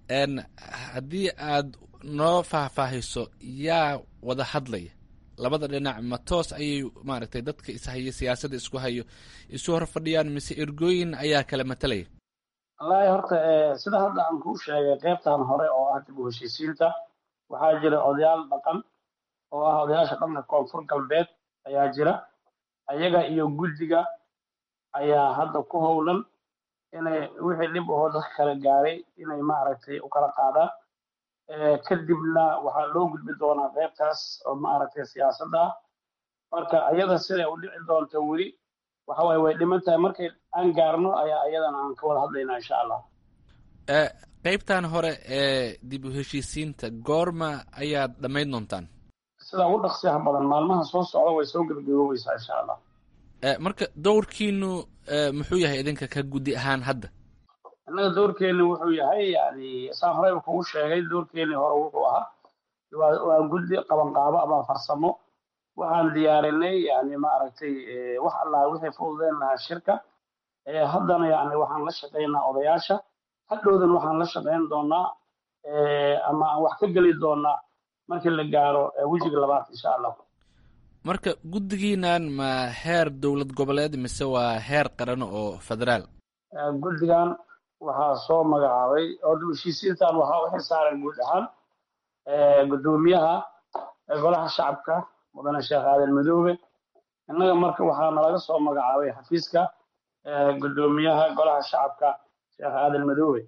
haddii aad noo faahfaahiso yaa wada hadlaya labada dhinac ma toos ayay maaragtay dadka ishaya siyaasadda isku hayo isu hor fadhiyaan mise ergooyin ayaa kala matalaya wallaahi horta sida hadda aan kuu sheegay qeybtan hore oo ah dib u heshiisiinta waxaa jira odayaal dhaqan oo ah odayaasha dhanka koonfur galbeed ayaa jira ayaga iyo guddiga ayaa hadda ku howlan inay wixii dhib ahoo dadka kala gaaray inay maaragtay u kala qaadaan kadibna waxaa loo gudbi doonaa qeybtaas oo maaragtay siyaasadda ah marka ayada siday u dhici doonto weli waxa waaye way dhiman tahay markay aan gaarno ayaa ayadana aan ka wada hadlaynaa insha allah qeybtan hore ee dib u heshiisiinta goorma ayaad dhammayn doontaan sida ugu dhaqsiyaha badan maalmaha soo socda way soo gebagaboobeysaa insha allah marka dowrkiinu muxuu yahay idinka ka guddi ahaan hadda innaga doorkeeni wuxuu yahay yani saan horeyba kugu sheegay doorkeeni hore wuxuu ahaa waa guddi qabanqaabo ama farsamo waxaan diyaarinay yani maaragtay wax allaha wixii fududeen lahaa shirka haddana yani waxaan la shaqaynaa odayaasha hadhowdan waxaan la shaqayn doonaa ama aan wax ka geli doonaa markii la gaaro wejiga labaad insha allah marka guddigiinan ma heer dowlad goboleed mise waa heer qaran oo federaal guddigan waxaa soo magacaabay oo dib heshiisiintan waxaa u xilsaaran guud ahaan guddoomiyaha golaha shacabka mudane sheekh aadan madoobe innaga marka waxaa nalaga soo magacaabay xafiiska guddoomiyaha golaha shacabka sheekh aadan madoobe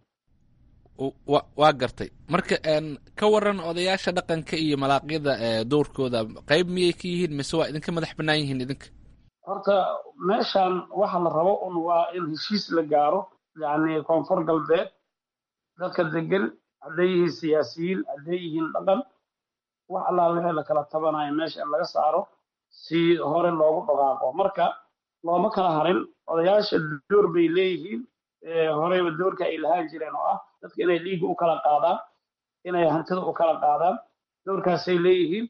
wa waa gartay marka ka waran odayaasha dhaqanka iyo malaaqyada doorkooda qayb miyay ka yihiin mise waa idinka madax bannaan yihiin idinka horta meeshan waxa la rabo un waa in heshiis la gaaro yacni koonfur galbeed dadka degan hadday yihiin siyaasiyiin hadday yihiin dhaqan wax allaal wixii la kala tabanayo meesha in laga saaro si hore loogu dhaqaaqo marka looma kala harin odayaasha door bay leeyihiin horeyba doorka ay lahaan jireen oo ah dadka inay dhiigga u kala qaadaan inay hantida u kala qaadaan doorkaasay leeyihiin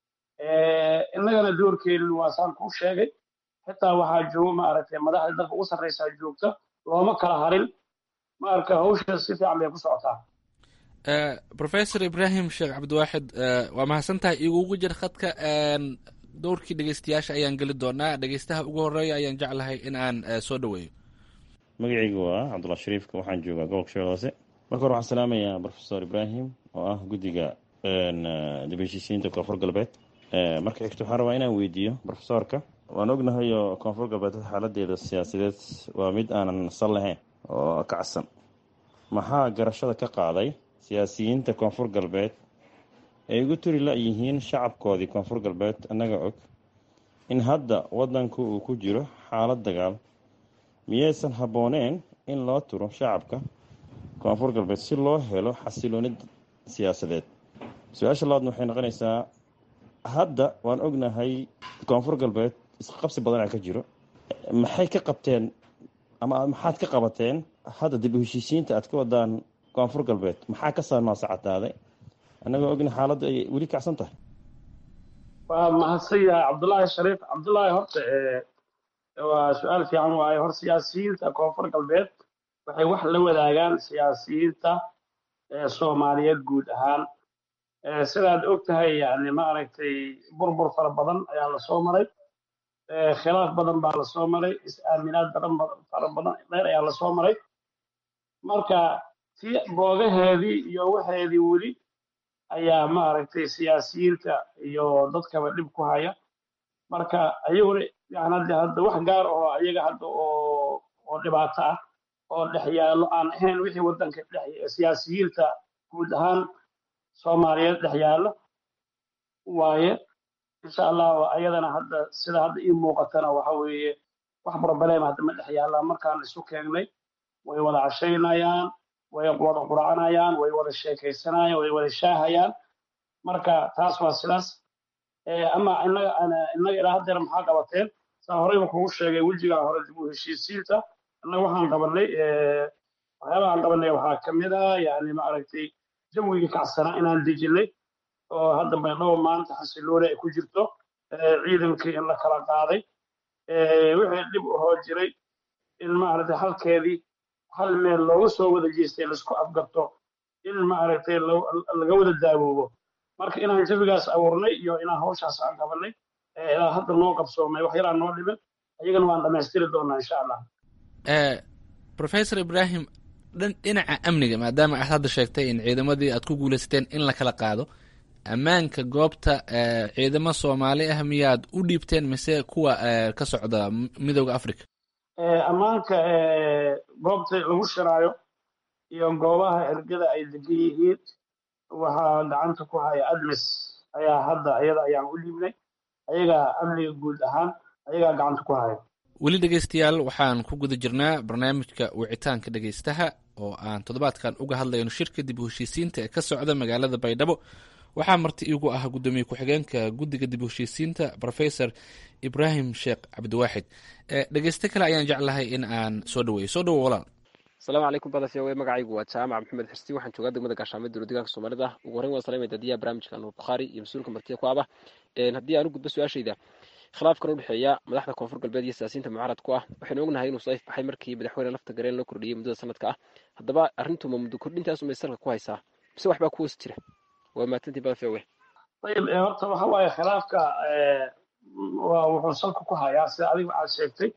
innagana doorkeenu waa saan kuu sheegay xitaa waxaa jooga maaragtay madaxda dalka ugu sarreysaa joogta looma kala harin maarka hawsha si fiican bay ku socotaa professor ibrahim sheekh cabdiwaaxid waa mahadsan tahay igugu jir khadka dowrkii dhegeystayaasha ayaan geli doonaa dhegeystaha ugu horeeya ayaan jeclahay in aan soo dhaweeyo magacaygu waa cabdulla shariifka waxaan joogaa gobolka shabeelle hoose marka hore waxaan salaamayaa professor ibrahim oo ah guddiga dib heshiisiinta koonfur galbeed marka xigto waxaan rabaa inaan weydiiyo professorka waan ognahay oo koonfur galbeed xaaladeeda siyaasadeed waa mid aanan sal lahayn oo kacsan maxaa garashada ka qaaday siyaasiyiinta koonfur galbeed ay ugu turi la-yihiin shacabkoodii koonfur galbeed annaga og in hadda waddanku uu ku jiro xaalad dagaal miyaysan habbooneen in loo turo shacabka koonfur galbeed si loo helo xasiloonid siyaasadeed su-aasha labaadna waxay noqonaysaa hadda waan ognahay koonfur galbeed isqabsi badana ka jiro maxay ka qabteen ama maxaad ka qabateen hadda dib u heshiisiinta aad ka wadaan koonfur galbeed maxaa ka saamaasacataaday annagoo ogna xaaladdu ay weli kacsan tahay waa mahadsan yahay cabdullaahi shariif cabdullaahi horta waa su-aal fiican waaye hor siyaasiyiinta koonfur galbeed waxay wax la wadaagaan siyaasiyiinta soomaaliyeed guud ahaan sidaad og tahay yani maaragtay burbur fara badan ayaa lasoo maray khilaaf badan baa lasoo maray is-aaminaad badan fara badan dheer ayaa lasoo maray marka si boogaheedii iyo waxeedii weli ayaa maaragtay siyaasiyiinta iyo dadkaba dhib ku haya marka ayaguna yani hadda hadda wax gaar oo ayaga hadda oo oo dhibaato ah oo dhex yaallo aan ahayn wixii waddanka dhex siyaasiyiinta guud ahaan soomaaliyeed dhex yaallo waaye insha allah ayadana hadda sida hadda ii muuqatana waxa weeye wax problem hadda ma dhex yaallaan markaan isu keengnay way wada cashaynayaan way wada qurcanayaan way wada sheekaysanayaan way wada shaahayaan marka taas waa sidaas ama innaga innaga ilaa haddeer maxaa qabateen saa horeyba kugu sheegay wejigaa hore dib u heshiisiinta innaga waxaan qabanay waxyaabahaan qabanay waxaa ka mid ah yani maaragtay jawigii kacsanaa inaan dejinay oo hadda baydhabo maanta xasilooni ay ku jirto ciidankii in la kala qaaday wixii dhib ahoo jiray in maaragtay halkeedii hal meel looga soo wada jeestay laisku afgarto in maaragtay laga wada daawoobo marka inaan jawigaas abuurnay iyo inaan hawshaas aan qabanay ilaa hadda noo qabsoomay wax yaraa noo dhiman ayagana waan dhammaystiri doonaa insha allah professor ibrahim dhinaca amniga maadaama aad hadda sheegtay in ciidamadii aad ku guuleysateen in la kala qaado ammaanka goobta ciidamo soomaali ah miyaad u dhiibteen mise kuwa ka socda midooda africa ammaanka goobta lagu shiraayo iyo goobaha ergada ay degan yihiin waxaa gacanta ku haya admis ayaa hadda iyada ayaan u dhiibnay ayagaa amniga guud ahaan ayagaa gacanta ku haya weli dhegeystayaal waxaan ku guda jirnaa barnaamijka wicitaanka dhegeystaha oo aan toddobaadkan uga hadlayno shirka dib u heshiisiinta ee ka socda magaalada baydhabo waxaa marti iigu ah guddoomiye ku-xigeenka guddiga dib u heshiisiinta professor ibrahim sheekh cabdiwaaxid dhegeyste kale ayaan jeclahay in aan soo dhaweeyo soo dhawo walaal asalaamu calaykum badafyawe magacaygu waa jaamac maxamed xirsi waxaan joogaa degmada gaashaamay dowla deegaanka soomaalida ugu horreyn waan salamaya dadiyaha barnaamijka nuur bukhaari iyo mas-uulka martiya ku aba haddii aan u gudbo su-aashayda khilaafkan u dhexeeya madaxda koonfur galbeed iyo siyaasiyiinta mucaarad ku ah waxaynu ognahay inuu saif baxay markii madaxweyne lafta gareen loo kordhiyey muddada sanadka ah haddaba arrintu ma muddo kordhintaas umay salka ku haysaa mise waxbaa ku hoos jira waa maatantii badafyawe ayib horta waxa waaye khilaafka waa wuxuu salka ku hayaa sida adiga waxaad sheegtay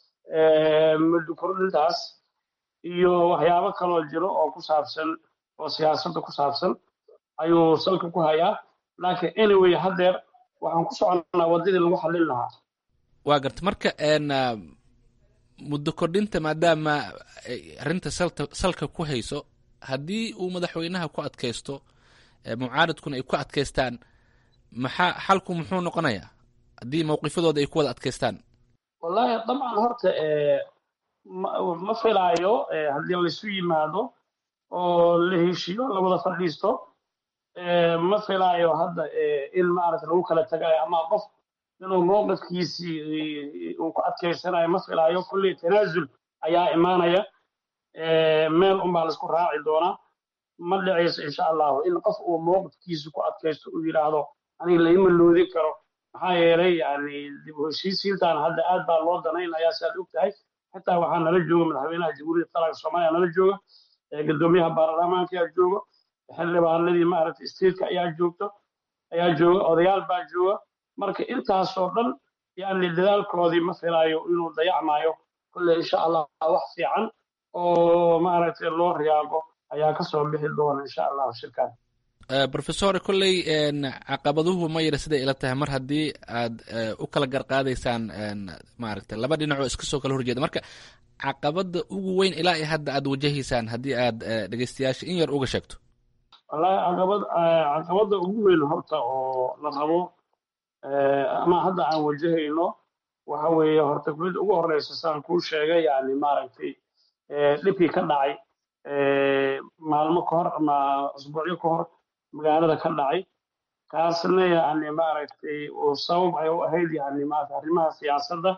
muddo kordhintaas iyo waxyaabo kaloo jiro oo ku saabsan oo siyaasadda ku saabsan ayuu salka ku hayaa laakiin anyway haddeer waxaan ku soconnaa waddadii lagu xallin lahaa waa garta marka muddo kordhinta maadaama arrinta salta salka ku hayso haddii uu madaxweynaha ku adkaysto mucaaradkuna ay ku adkaystaan maxaa xalku muxuu noqonayaa haddii mawqifadooda ay ku wada adkaystaan wallahi dabcan horta ma filaayo haddii laisu yimaado oo la heshiyo la wada fadhiisto ma filaayo hadda in maaragta lagu kala tagayo ama qof inuu mowqifkiisii uu ku adkaysanayo ma filaayo kulley tanaasul ayaa imaanaya meel unbaa laisku raaci doonaa ma dhicayso insha allahu in qof uu mowqifkiisa ku adkaysto uu yidhaahdo aniga laima loodin karo maxaa yeelay yani dib u heshiisiintan hadda aad baa loo danaynayaa si aad og tahay xitaa waxaa nala jooga madaxweynaha jamhuuriyadda qaranka soomaaliya nala jooga gudoomiyaha baarlamaanka ayaa jooga xildhibaanadii maaragtay stateka ayaa joogto ayaa jooga odayaal baa jooga marka intaasoo dhan yani dadaalkoodii ma filaayo inuu dayacmaayo kulle insha allah wax fiican oo maaragtay loo riyaago ayaa kasoo bixi doona insha allahu shirkan professor kolley caqabaduhu ma yara siday ila tahay mar haddii aad u kala garqaadaysaan maaragtay laba dhinacoo iska soo kala horjeeda marka caqabada ugu weyn ilaa iyo hadda aad wajahaysaan haddii aad dhegeystayaasha in yar uga sheegto wallahi caqabad caqabada ugu weyn horta oo la rabo ama hadda aan wajahayno waxa weeye horta mid ugu horeysa saan kuu sheegay yani maaragtay dhibkii ka dhacay maalmo ka hor ama usbuucyo ka hor magaalada ka dhacay kaasna yani maaragtay uu sabab ay u ahayd yani maarata arrimaha siyaasadda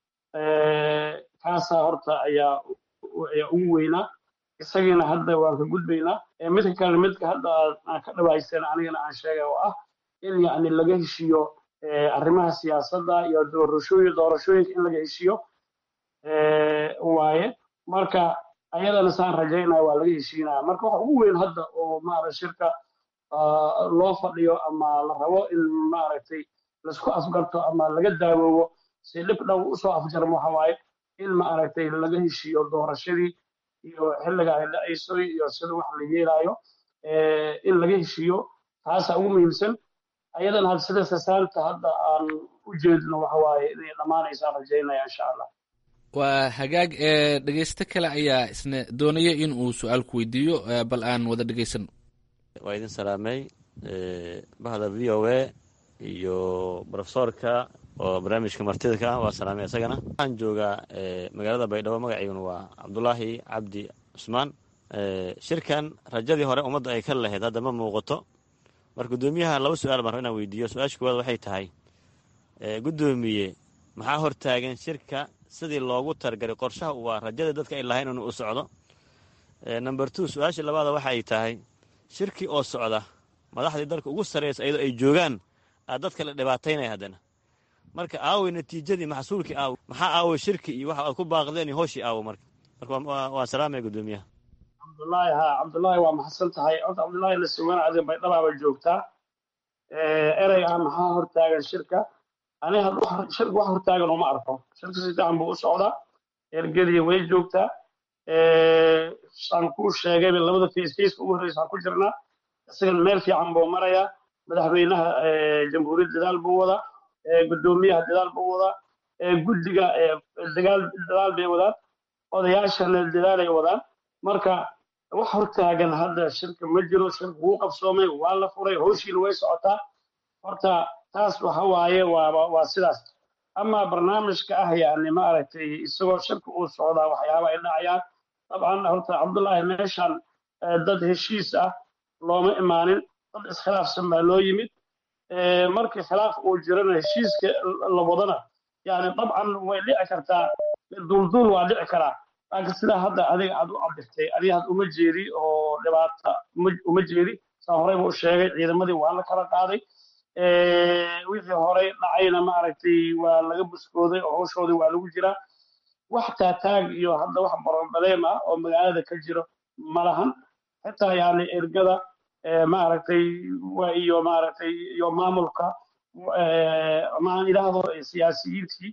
kaasaa horta ayaa ayaa ugu weynaa isagiina hadda waan ka gudbaynaa midka kale midka hadda aan ka dhawaysteen anigana aan sheegay oo ah in yani laga heshiiyo arrimaha siyaasadda iyo doorashooyin doorashooyinka in laga heshiiyo waaye marka ayadana saan rajaynaya waa laga heshiinaya marka waxa ugu weyn hadda oo maarata shirka loo fadhiyo ama la rabo in maaragtay laisku afgarto ama laga daawoobo si dhib dhow usoo afjarmo waxa waaye in maaragtay laga heshiiyo doorashadii iyo xilliga ay dhacayso iyo sida wax la yeelayo in laga heshiiyo taasaa ugu muhiimsan ayadana had sida sasaanta hadda aan u jeedno waxa waaye inay dhammaanaysaan rajaynaya insha allah waa hagaag ee dhegeysto kale ayaa isna doonaya in uu su-aal ku weydiiyo bal aan wada dhegeysano waa idin salaamay bahda v o a iyo brofesorka oo barnaamijka martida ka ah waa salaamay isagana waxaan joogaa magaalada baydhabo magaciiguna waa cabdulaahi cabdi cusmaan shirkan rajadii hore ummadda ay ka lahayd hadda ma muuqato marka guddoomiyaha laba su-aal baan raba inaan weydiiyo su-aasha koowaad waxay tahay guddoomiye maxaa hortaagan shirka sidii loogu targaray qorshaha waa rajada dadka ay lahayn inuu u socdo number two su-aasha labaada waxay tahay shirkii oo socda madaxdii dalka ugu sarraysa iyadoo ay joogaan aa dadka la dhibaataynaya haddana marka aaway natiijadii maxsuulkii aaw maxaa aaway shirki iyo waxa aad ku baaqdeen iyo hooshii aawo marka marka waan salaamaya guddoomiyaha cabdullaahi ha cabdullaahi waa maxadsan tahay horta cabdullaahi la sugan adiga baydhabaaba joogtaa erey ah maxaa hortaagan shirka ani shirka wax hortaagan uma arko shirka si fiican buu u socdaa ergadii way joogtaa saan kuu sheegayba labada faceface ugu horreysa waxaan ku jirnaa isagan meel fiican buu marayaa madaxweynaha jamhuuriyadda dadaal buu wadaa guddoomiyaha dadaal buu wadaa guddiga dagaal dadaal bay wadaan odayaashana dadaalay wadaan marka wax hortaagan hadda shirka ma jiro shirka wuu qabsoomay waa la furay howshiina way socotaa horta taas waxa waaye waa waa sidaas ama barnaamijka ah yani maaragtay isagoo shirka uu socdaa waxyaaba ay dhacayaan dabcan horta cabdullaahi meeshan dad heshiis ah looma imaanin dad iskhilaafsan baa loo yimid markii khilaaf uu jirana heshiiska la wadana yani dabcan way dhici kartaa duulduul waa dhici karaa laakiin sidaa hadda adiga aad u cabirtay adiga had uma jeedi oo dhibaata uma jeedi saa horeyba u sheegay ciidamadii waa la kala qaaday wixii horey dhacayna maaragtay waa laga buskooday oo hawshoodii waa lagu jiraa wax taataag iyo hadda wax barobaleem ah oo magaalada ka jiro ma lahan xitaa yani ergada maaragtay iyo maaragtay iyo maamulka maan idhaahdo siyaasiyiintii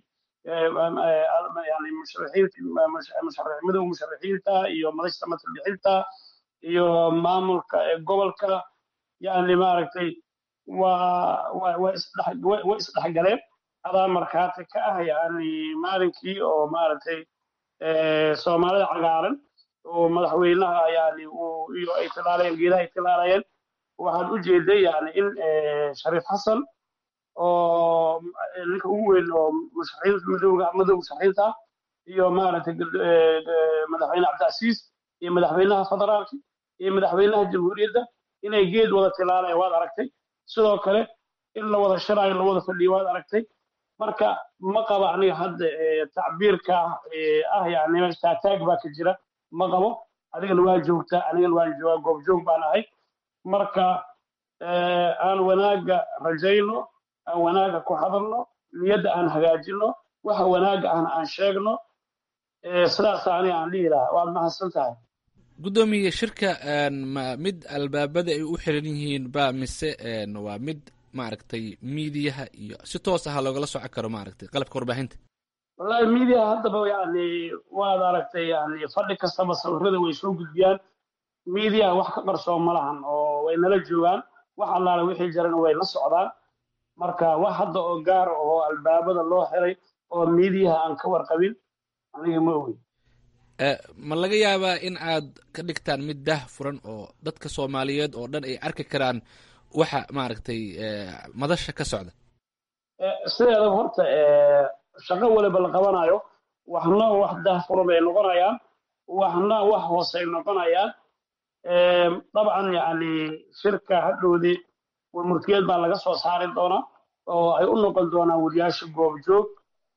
yani musharaxiinta musharaxiinta iyo madashta matalbixinta iyo maamulka gobolka yani maaragtay waa way isdhexgaleen adaa markhaati ka ah yani maalinkii oo maaragtay soomaalida cagaaran oo madaxweynaha yani uu iyo ay tilaalayeen geedaha ay tilaalayeen waxaad u jeeday yani in shariif xasan oo ninka ugu weyn oo musharaxiinta madowga madow musharaxiinta ah iyo maaragtay madaxweyne cabdicasiis iyo madaxweynaha federaalka iyo madaxweynaha jamhuuriyadda inay geed wada tilaalayaan waad aragtay sidoo kale in la wada shiraayo la wada fadhiyo waad aragtay marka ma qaba aniga hadda tacbiirka ah yani meesha taataag baa ka jira ma qabo adigana waa joogtaa anigana waan joogaa goobjoog baan ahay marka aan wanaaga rajayno aan wanaaga ku hadalno niyadda aan hagaajino waxa wanaaga ahna aan sheegno sidaas aniga aan dhihi lahaa waad mahadsan tahay guddoomiye shirka ma mid albaabada ay u xiran yihiin ba mise waa mid maaragtay miidiyaha iyo si toos ah loogala socon karo maaragtay qalabka warbaahinta wallahi miidiyaha haddaba yani waad aragtay yani fadhi kastaba sawirada way soo gudbiyaan miidiyaha wax ka qarsoon ma lahan oo way nala joogaan wax allaale wixii jirana way la socdaan marka wax hadda oo gaar oo albaabada loo xiray oo miidiyaha aan ka warqabin aniga ma ogi ma laga yaabaa in aad ka dhigtaan mid dah furan oo dadka soomaaliyeed oo dhan ay arki karaan waxa maaragtay madasha ka socda sideedaba horta shaqo waliba la qabanayo waxna wax dah furan bay noqonayaan waxna wax hoose ay noqonayaan dabcan yani shirka hadhowdii murtiyeed baa laga soo saari doonaa oo ay u noqon doonaan wariyaasha goobjoog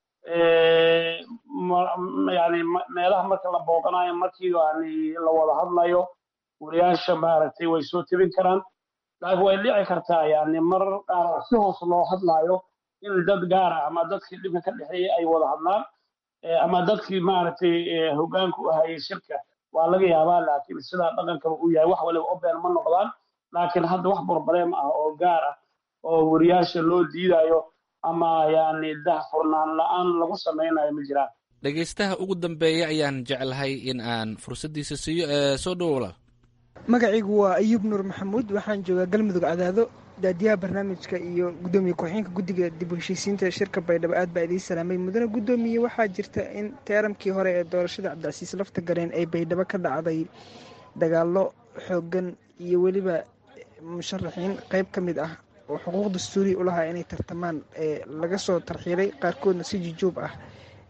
yani meelaha marka la booqanayo markii yani la wada hadlayo wariyaasha maaragtay way soo tebin karaan laakiin way dhici kartaa yani marar qaar si hoos loo hadlayo in dad gaara ama dadkii dhibka ka dhexeeyay ay wada hadlaan ama dadkii maaragtay hoggaanka u hayay shirka waa laga yaabaa laakiin sidaa dhaqankaba uu yahay wax waliba oben ma noqdaan laakiin hadda wax borobleem ah oo gaar ah oo wariyaasha loo diidayo ama yani dah furnaan la-aan lagu samaynayo ma jiraan dhegaystaha ugu dambeeya ayaan jeclahay in aan fursaddiisa siiyo ee soo dhowo walaal magacaygu waa ayuub nuur maxamuud waxaan joogaa galmudug cadaado daadiyaha barnaamijka iyo gudoomiye ku-xigeenka guddiga dib u heshiisiinta shirka baydhabo aad baa idiin salaamay mudane guddoomiye waxaa jirta in teerankii hore ee doorashada cabdicasiis lafta gareen ay baydhabo ka dhacday dagaallo xooggan iyo weliba musharaxiin qayb ka mid ah oo xuquuq dastuuriya u lahaa inay tartamaan ee laga soo tarxiilay qaarkoodna si jujuub ah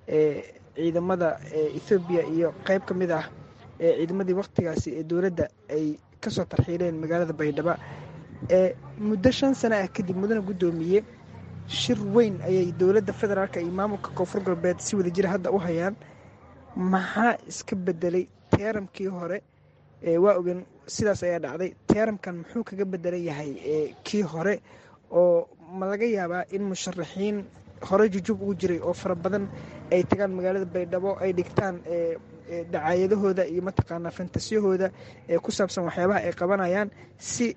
ee ciidamada ethoobiya iyo qayb ka mid ah ee ciidamadii wakhtigaasi ee dowladda ay kasoo tarxiileen magaalada baydhabo ee muddo shan sano ah kadib mudane guddoomiye shir weyn ayay dowladda federaalk iyo maamulka koonfur galbeed si wada jira hadda u hayaan maxaa iska bedelay teeramkii hore waa ogen sidaas ayaa dhacday teeramkan muxuu kaga bedelan yahay kii hore oo ma laga yaabaa in musharaxiin hore jujub ugu jiray oo fara badan ay tagaan magaalada baydhabo ay dhigtaan dacaayadahooda iyo mataqaanaa fantasiyahooda ee ku saabsan waxyaabaha ay qabanayaan si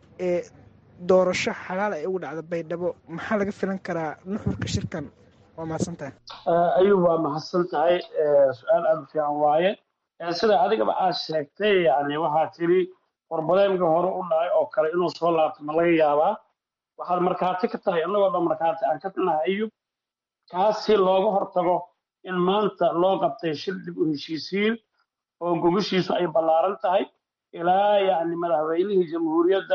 doorasho xalaal ay ugu dhacda baydhabo maxaa laga filan karaa nuxurka shirkan waa mahadsan tahay ayuub waa mahadsan tahay su-aal aada u fiican waaye sida adigaba aad sheegtay yani waxaa tiri warbadeemka hore u dhacay oo kale inuu soo laabto ma laga yaabaa waxaad markhaati ka tahay annagoo dhan markhaati aan ka nahay ayub kaas si looga hortago in maanta loo qabtay shir dib u heshiisiin oo gogashiisu ay ballaaran tahay ilaa yani madaxweynihii jamhuuriyadda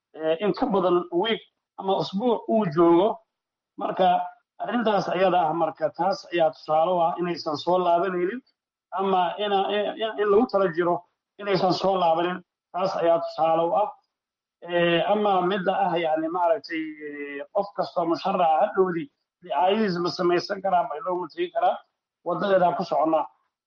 in ka badan wiig ama usbuuc uu joogo marka arrintaas ayada ah marka taas ayaa tusaale u ah inaysan soo laabanaynin ama in lagu tala jiro inaysan soo laabanin taas ayaa tusaale u ah ama midda ah yani maaragtay qof kastoo musharaca hadhowdii dicaayadiis ma samaysan karaa ma loo mategi karaa wadadeedaa ku soconnaa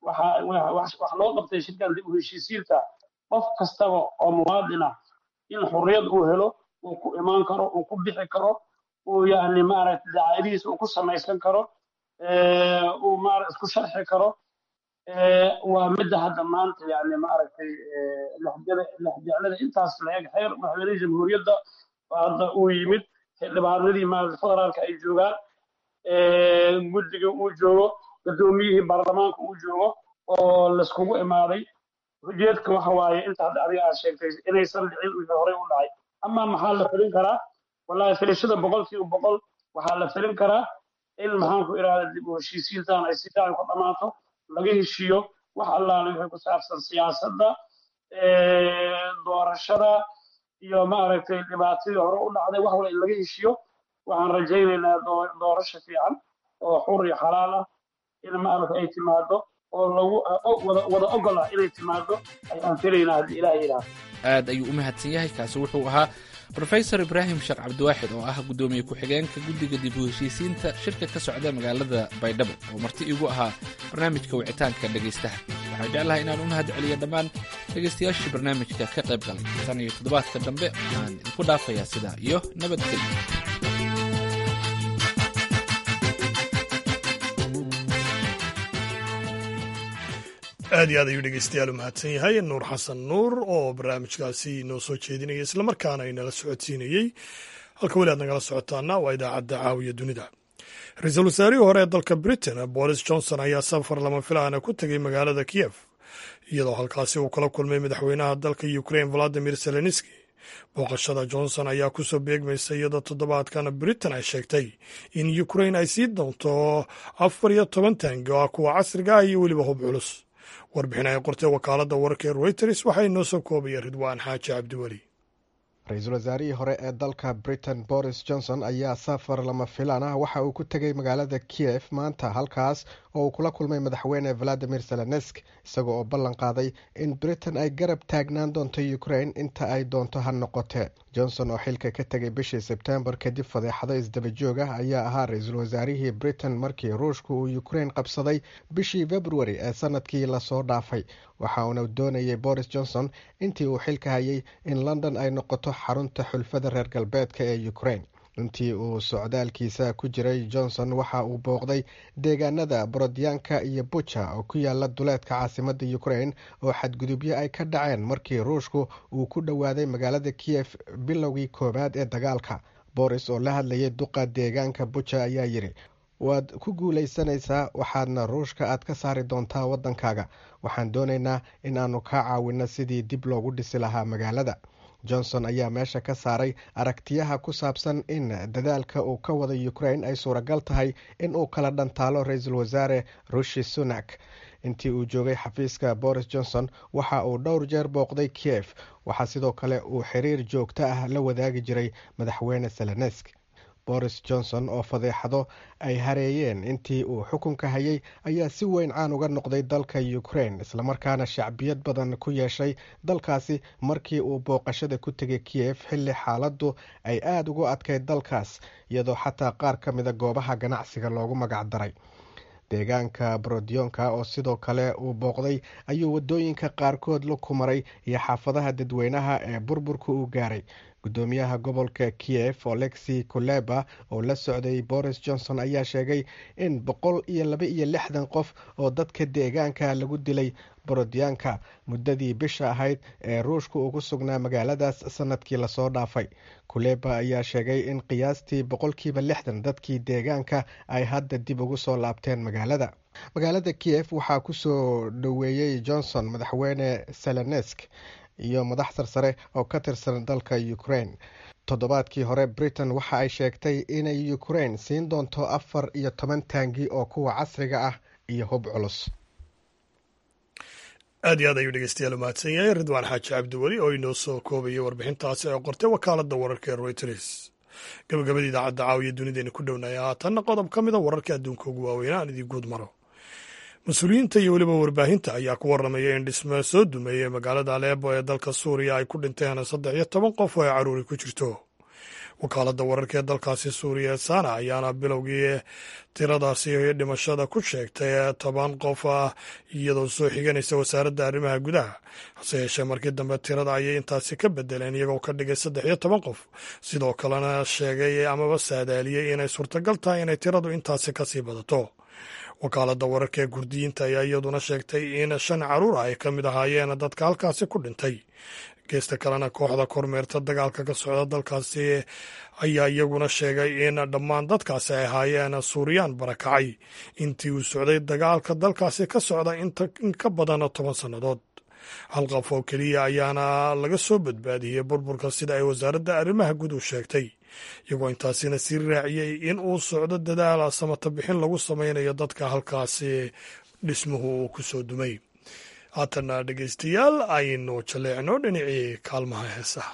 wax loo qabtay shirkan dib u heshiisiinta qof kastaba oo muwaadin ah in xurriyad uu helo uu ku imaan karo uu ku bixi karo uu yani maaragtay dicaayadihiis uu ku samaysan karo uu maara isku sharxi karo waa midda hadda maanta yani maaragtay lexjeclada intaas la eg xeer madaxweynihii jamhuuriyadda hadda uu yimid xildhibaanadii maaragtay federaalka ay joogaan guddiga uu joogo guddoomiyihii baarlamaanka uu joogo oo laiskugu imaaday ujeedka waxa waaye inta hadda adiga aad sheegtay inaysan dhicin wixii horey u dhacay ama maxaa la filin karaa wallahi filashada boqolkiiba boqol waxaa la filin karaa in maxaan ku idhahda dib u heshiisiintan ay si fiican ku dhammaato laga heshiiyo wax allaale wixii ku saabsan siyaasadda doorashada iyo maaragtay dhibaatadii hore u dhacday wax wala in laga heshiyo waxaan rajaynaynaa doorasho fiican oo xur iyo xalaal ah in maaragtay ay timaado oo lagu wada wada ogola inay timaado ayaan filaynaa haddii ilaah yidhaahdo aad ayuu u mahadsan yahay kaasi wuxuu ahaa rofesor ibraahim sheekh cabdiwaaxid oo ah guddoomiye ku-xigeenka guddiga dib u heshiisiinta shirka ka socda magaalada baydhabo oo marti igu ahaa barnaamijka wicitaanka dhegaystaha waxaan jeclahay inaan u mahad celiyo dhammaan dhegaystayaashii barnaamijka ka qayb galay tan iyo toddobaadka dambe waxaan idinku dhaafayaa sidaa iyo nabadgelyo aad iyo aad ayuu dhegeystayaal u mahadsan yahay nuur xasan nuur oo barnaamijkaasi inoo soo jeedinaya islamarkaana inala socodsiinayey halka weli aad nagala socotaana waa idaacadda caawiya dunida ra-iisul wasaarihii hore ee dalka britain boris johnson ayaa safar lama filaana ku tegey magaalada kiyef iyadoo halkaasi uu kala kulmay madaxweynaha dalka ukrain valadimir zelenski booqashada johnson ayaa kusoo beegmaysa iyadoo toddobaadkan britain ay sheegtay in ukrain ay sii doonto afar iyo toban taangi oo ah kuwa casriga ah iyo weliba hub culus warbixin ay qortay wakaaladda wararka ee reuters waxaa inoo soo koobaya ridwaan xaaji cabdiweli ra-iisul wasaarihii hore ee dalka britain boris johnson ayaa safar lama filaan ah waxa uu ku tegey magaalada kiyef maanta halkaas oo uu kula kulmay madaxweyne valadimir zelensk isaga oo ballan qaaday in britain ay garab taagnaan doonto ukrain inta ay doonto ha noqotee johnson oo xilka ka tegay bishii sebtembar kadib fadeexado isdabajoog ah ayaa ahaa ra-iisul wasaarihii britain markii ruushka uu ukrain qabsaday bishii februari ee sanadkii lasoo dhaafay waxa uuna doonayay boris johnson intii uu xilka hayay in london ay noqoto xarunta xulfada reer galbeedka ee ukrain intii uu socdaalkiisa ku jiray johnson waxa uu booqday deegaanada borodyaanka iyo buja oo ku yaala duleedka caasimadda ukrain oo xadgudubyo ay ka dhaceen markii ruushku uu ku dhowaaday magaalada kiyef bilowgii koowaad ee dagaalka boris oo la hadlayay duqa deegaanka buja ayaa yidhi waad ku guulaysanaysaa waxaadna ruushka aad ka saari doontaa waddankaaga waxaan doonaynaa in aanu kaa caawinno sidii dib loogu dhisi lahaa magaalada johnson ayaa meesha ka saaray aragtiyaha ku saabsan in dadaalka uu ka wada ukrain ay suuragal tahay in uu kala dhantaalo ra-iisul wasaare rushi sunak intii uu joogay xafiiska boris johnson waxa uu dhowr jeer booqday kiev waxaa sidoo kale uu xiriir joogto ah la wadaagi jiray madaxweyne selenesk boris johnson oo fadeexado ay hareeyeen intii uu xukunka hayay ayaa si weyn caan uga noqday dalka ukrain islamarkaana shacbiyad badan ku yeeshay dalkaasi markii uu booqashada ku tegay kiev xilli xaaladdu ay aada ugu adkayd dalkaas iyadoo xataa qaar ka mida goobaha ganacsiga loogu magac daray deegaanka borodyoonka oo sidoo kale uu booqday ayuu wadooyinka qaarkood la kumaray iyo xaafadaha dadweynaha ee burburka uu gaaray gudoomiyaha gobolka kiev olexi kuleba oo la socday boris johnson ayaa sheegay in boqol iyo laba iyo lixdan qof oo dadka deegaanka lagu dilay borodyaanka muddadii bisha ahayd ee ruushka ugu sugnaa magaaladaas sanadkii lasoo dhaafay kuleba ayaa sheegay in qiyaastii boqolkiiba lixdan dadkii deegaanka ay hadda dib ugu soo laabteen magaalada magaalada kiev waxaa kusoo dhoweeyey johnson madaxweyne selenesk iyo madax sarsare oo ka tirsan dalka ukrain toddobaadkii hore britain waxa ay sheegtay inay ukrain siin doonto afar iyo toban taangi oo kuwa casriga ah iyo hub culus aad iyo aad ayuu dhegeystayaal umahadsan yahay ridwaan xaaji cabdiweli oo inoo soo koobayay warbixintaasi oo qortay wakaaladda wararka ee reuters gabagabada idaacadda caawiya dunideena ku dhownaya haatanna qodob ka mida wararka adduunka ugu waaweynaa aan idii guud maro mas-uuliyiinta iyo weliba warbaahinta ayaa ku warramaya in dhisme soo dumeeyey magaalada aleebo ee dalka suuriya ay ku dhinteen saddex iyo toban qof oo ay caruuri ku jirto wakaaladda wararka ee dalkaasi suuriya ee sana ayaana bilowgii tiradaasi dhimashada ku sheegtay toban qof ah iyadoo soo xiganaysa wasaaradda arrimaha gudaha hase yeeshee markii dambe tirada ayay intaasi ka bedeleen iyagoo ka dhigay saddex iyo toban qof sidoo kalena sheegay amaba saadaaliyey inay suurtagal tahay inay tiradu intaasi kasii badato wakaaladda wararka ee gurdiyiinta ayaa iyaduna sheegtay in shan caruur ah ay ka mid ahaayeen dadka halkaasi ku dhintay geesta kalena kooxda kormeerta dagaalka ka socda dalkaasi ayaa iyaguna sheegay in dhammaan dadkaasi ay ahaayeen suuriyaan barakacay intii uu socday dagaalka dalkaasi ka socda in ka badan toban sannadood hal qof oo keliya ayaana laga soo badbaadiyey burburka sida ay wasaaradda arrimaha guud u sheegtay iyagoo intaasina sii raaciyey in uu socdo dadaal samata bixin lagu sameynayo dadka halkaasi dhismuhu uu ku soo dumay haatana dhegeystayaal aynu jaleecno dhinacii kaalmaha heesaha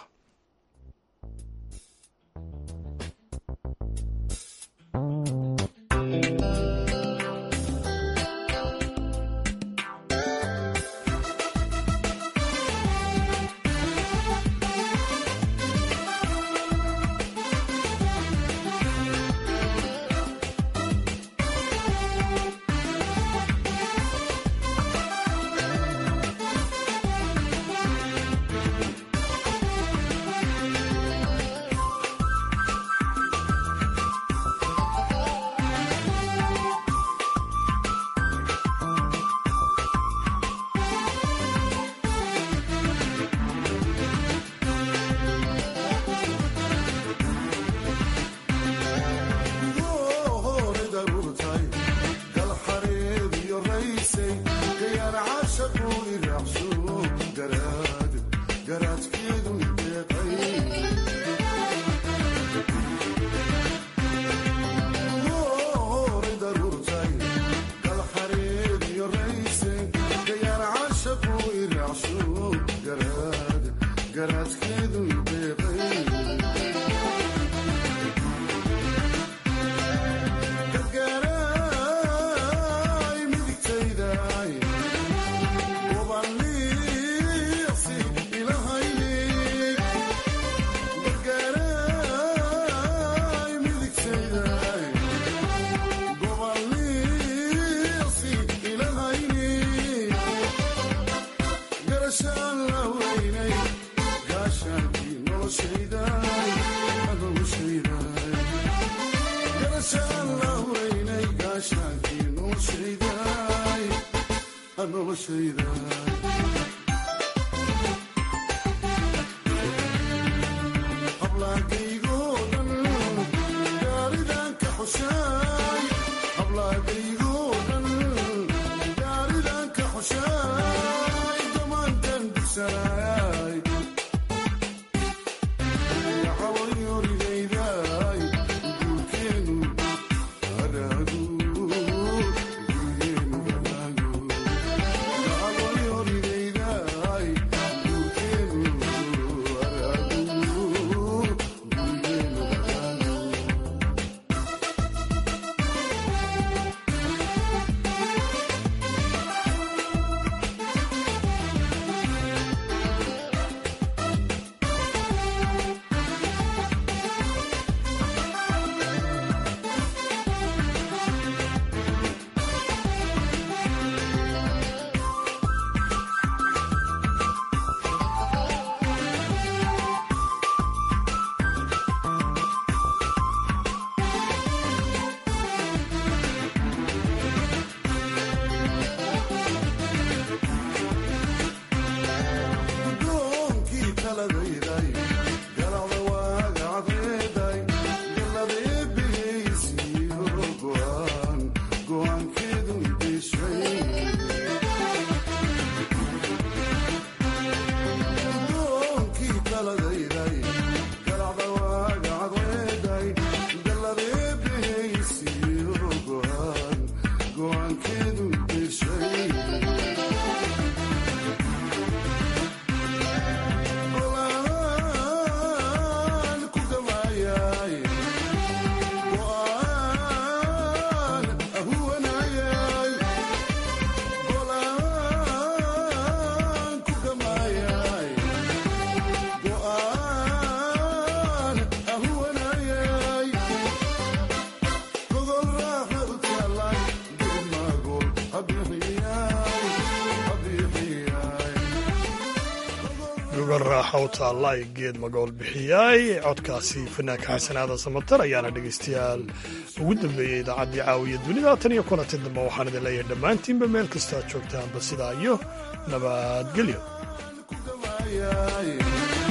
raaxa u taalla ay geed magool bixiyay codkaasi fanaanka xasanaada samatar ayaana dhegaystayaal ugu dambeeyey idaacaddii caawiya dunida tan iyo kulanti dambe waxaan idin leeyahay dhammaantiinba meel kasta aad joogtaanba sidaa iyo nabadgelyo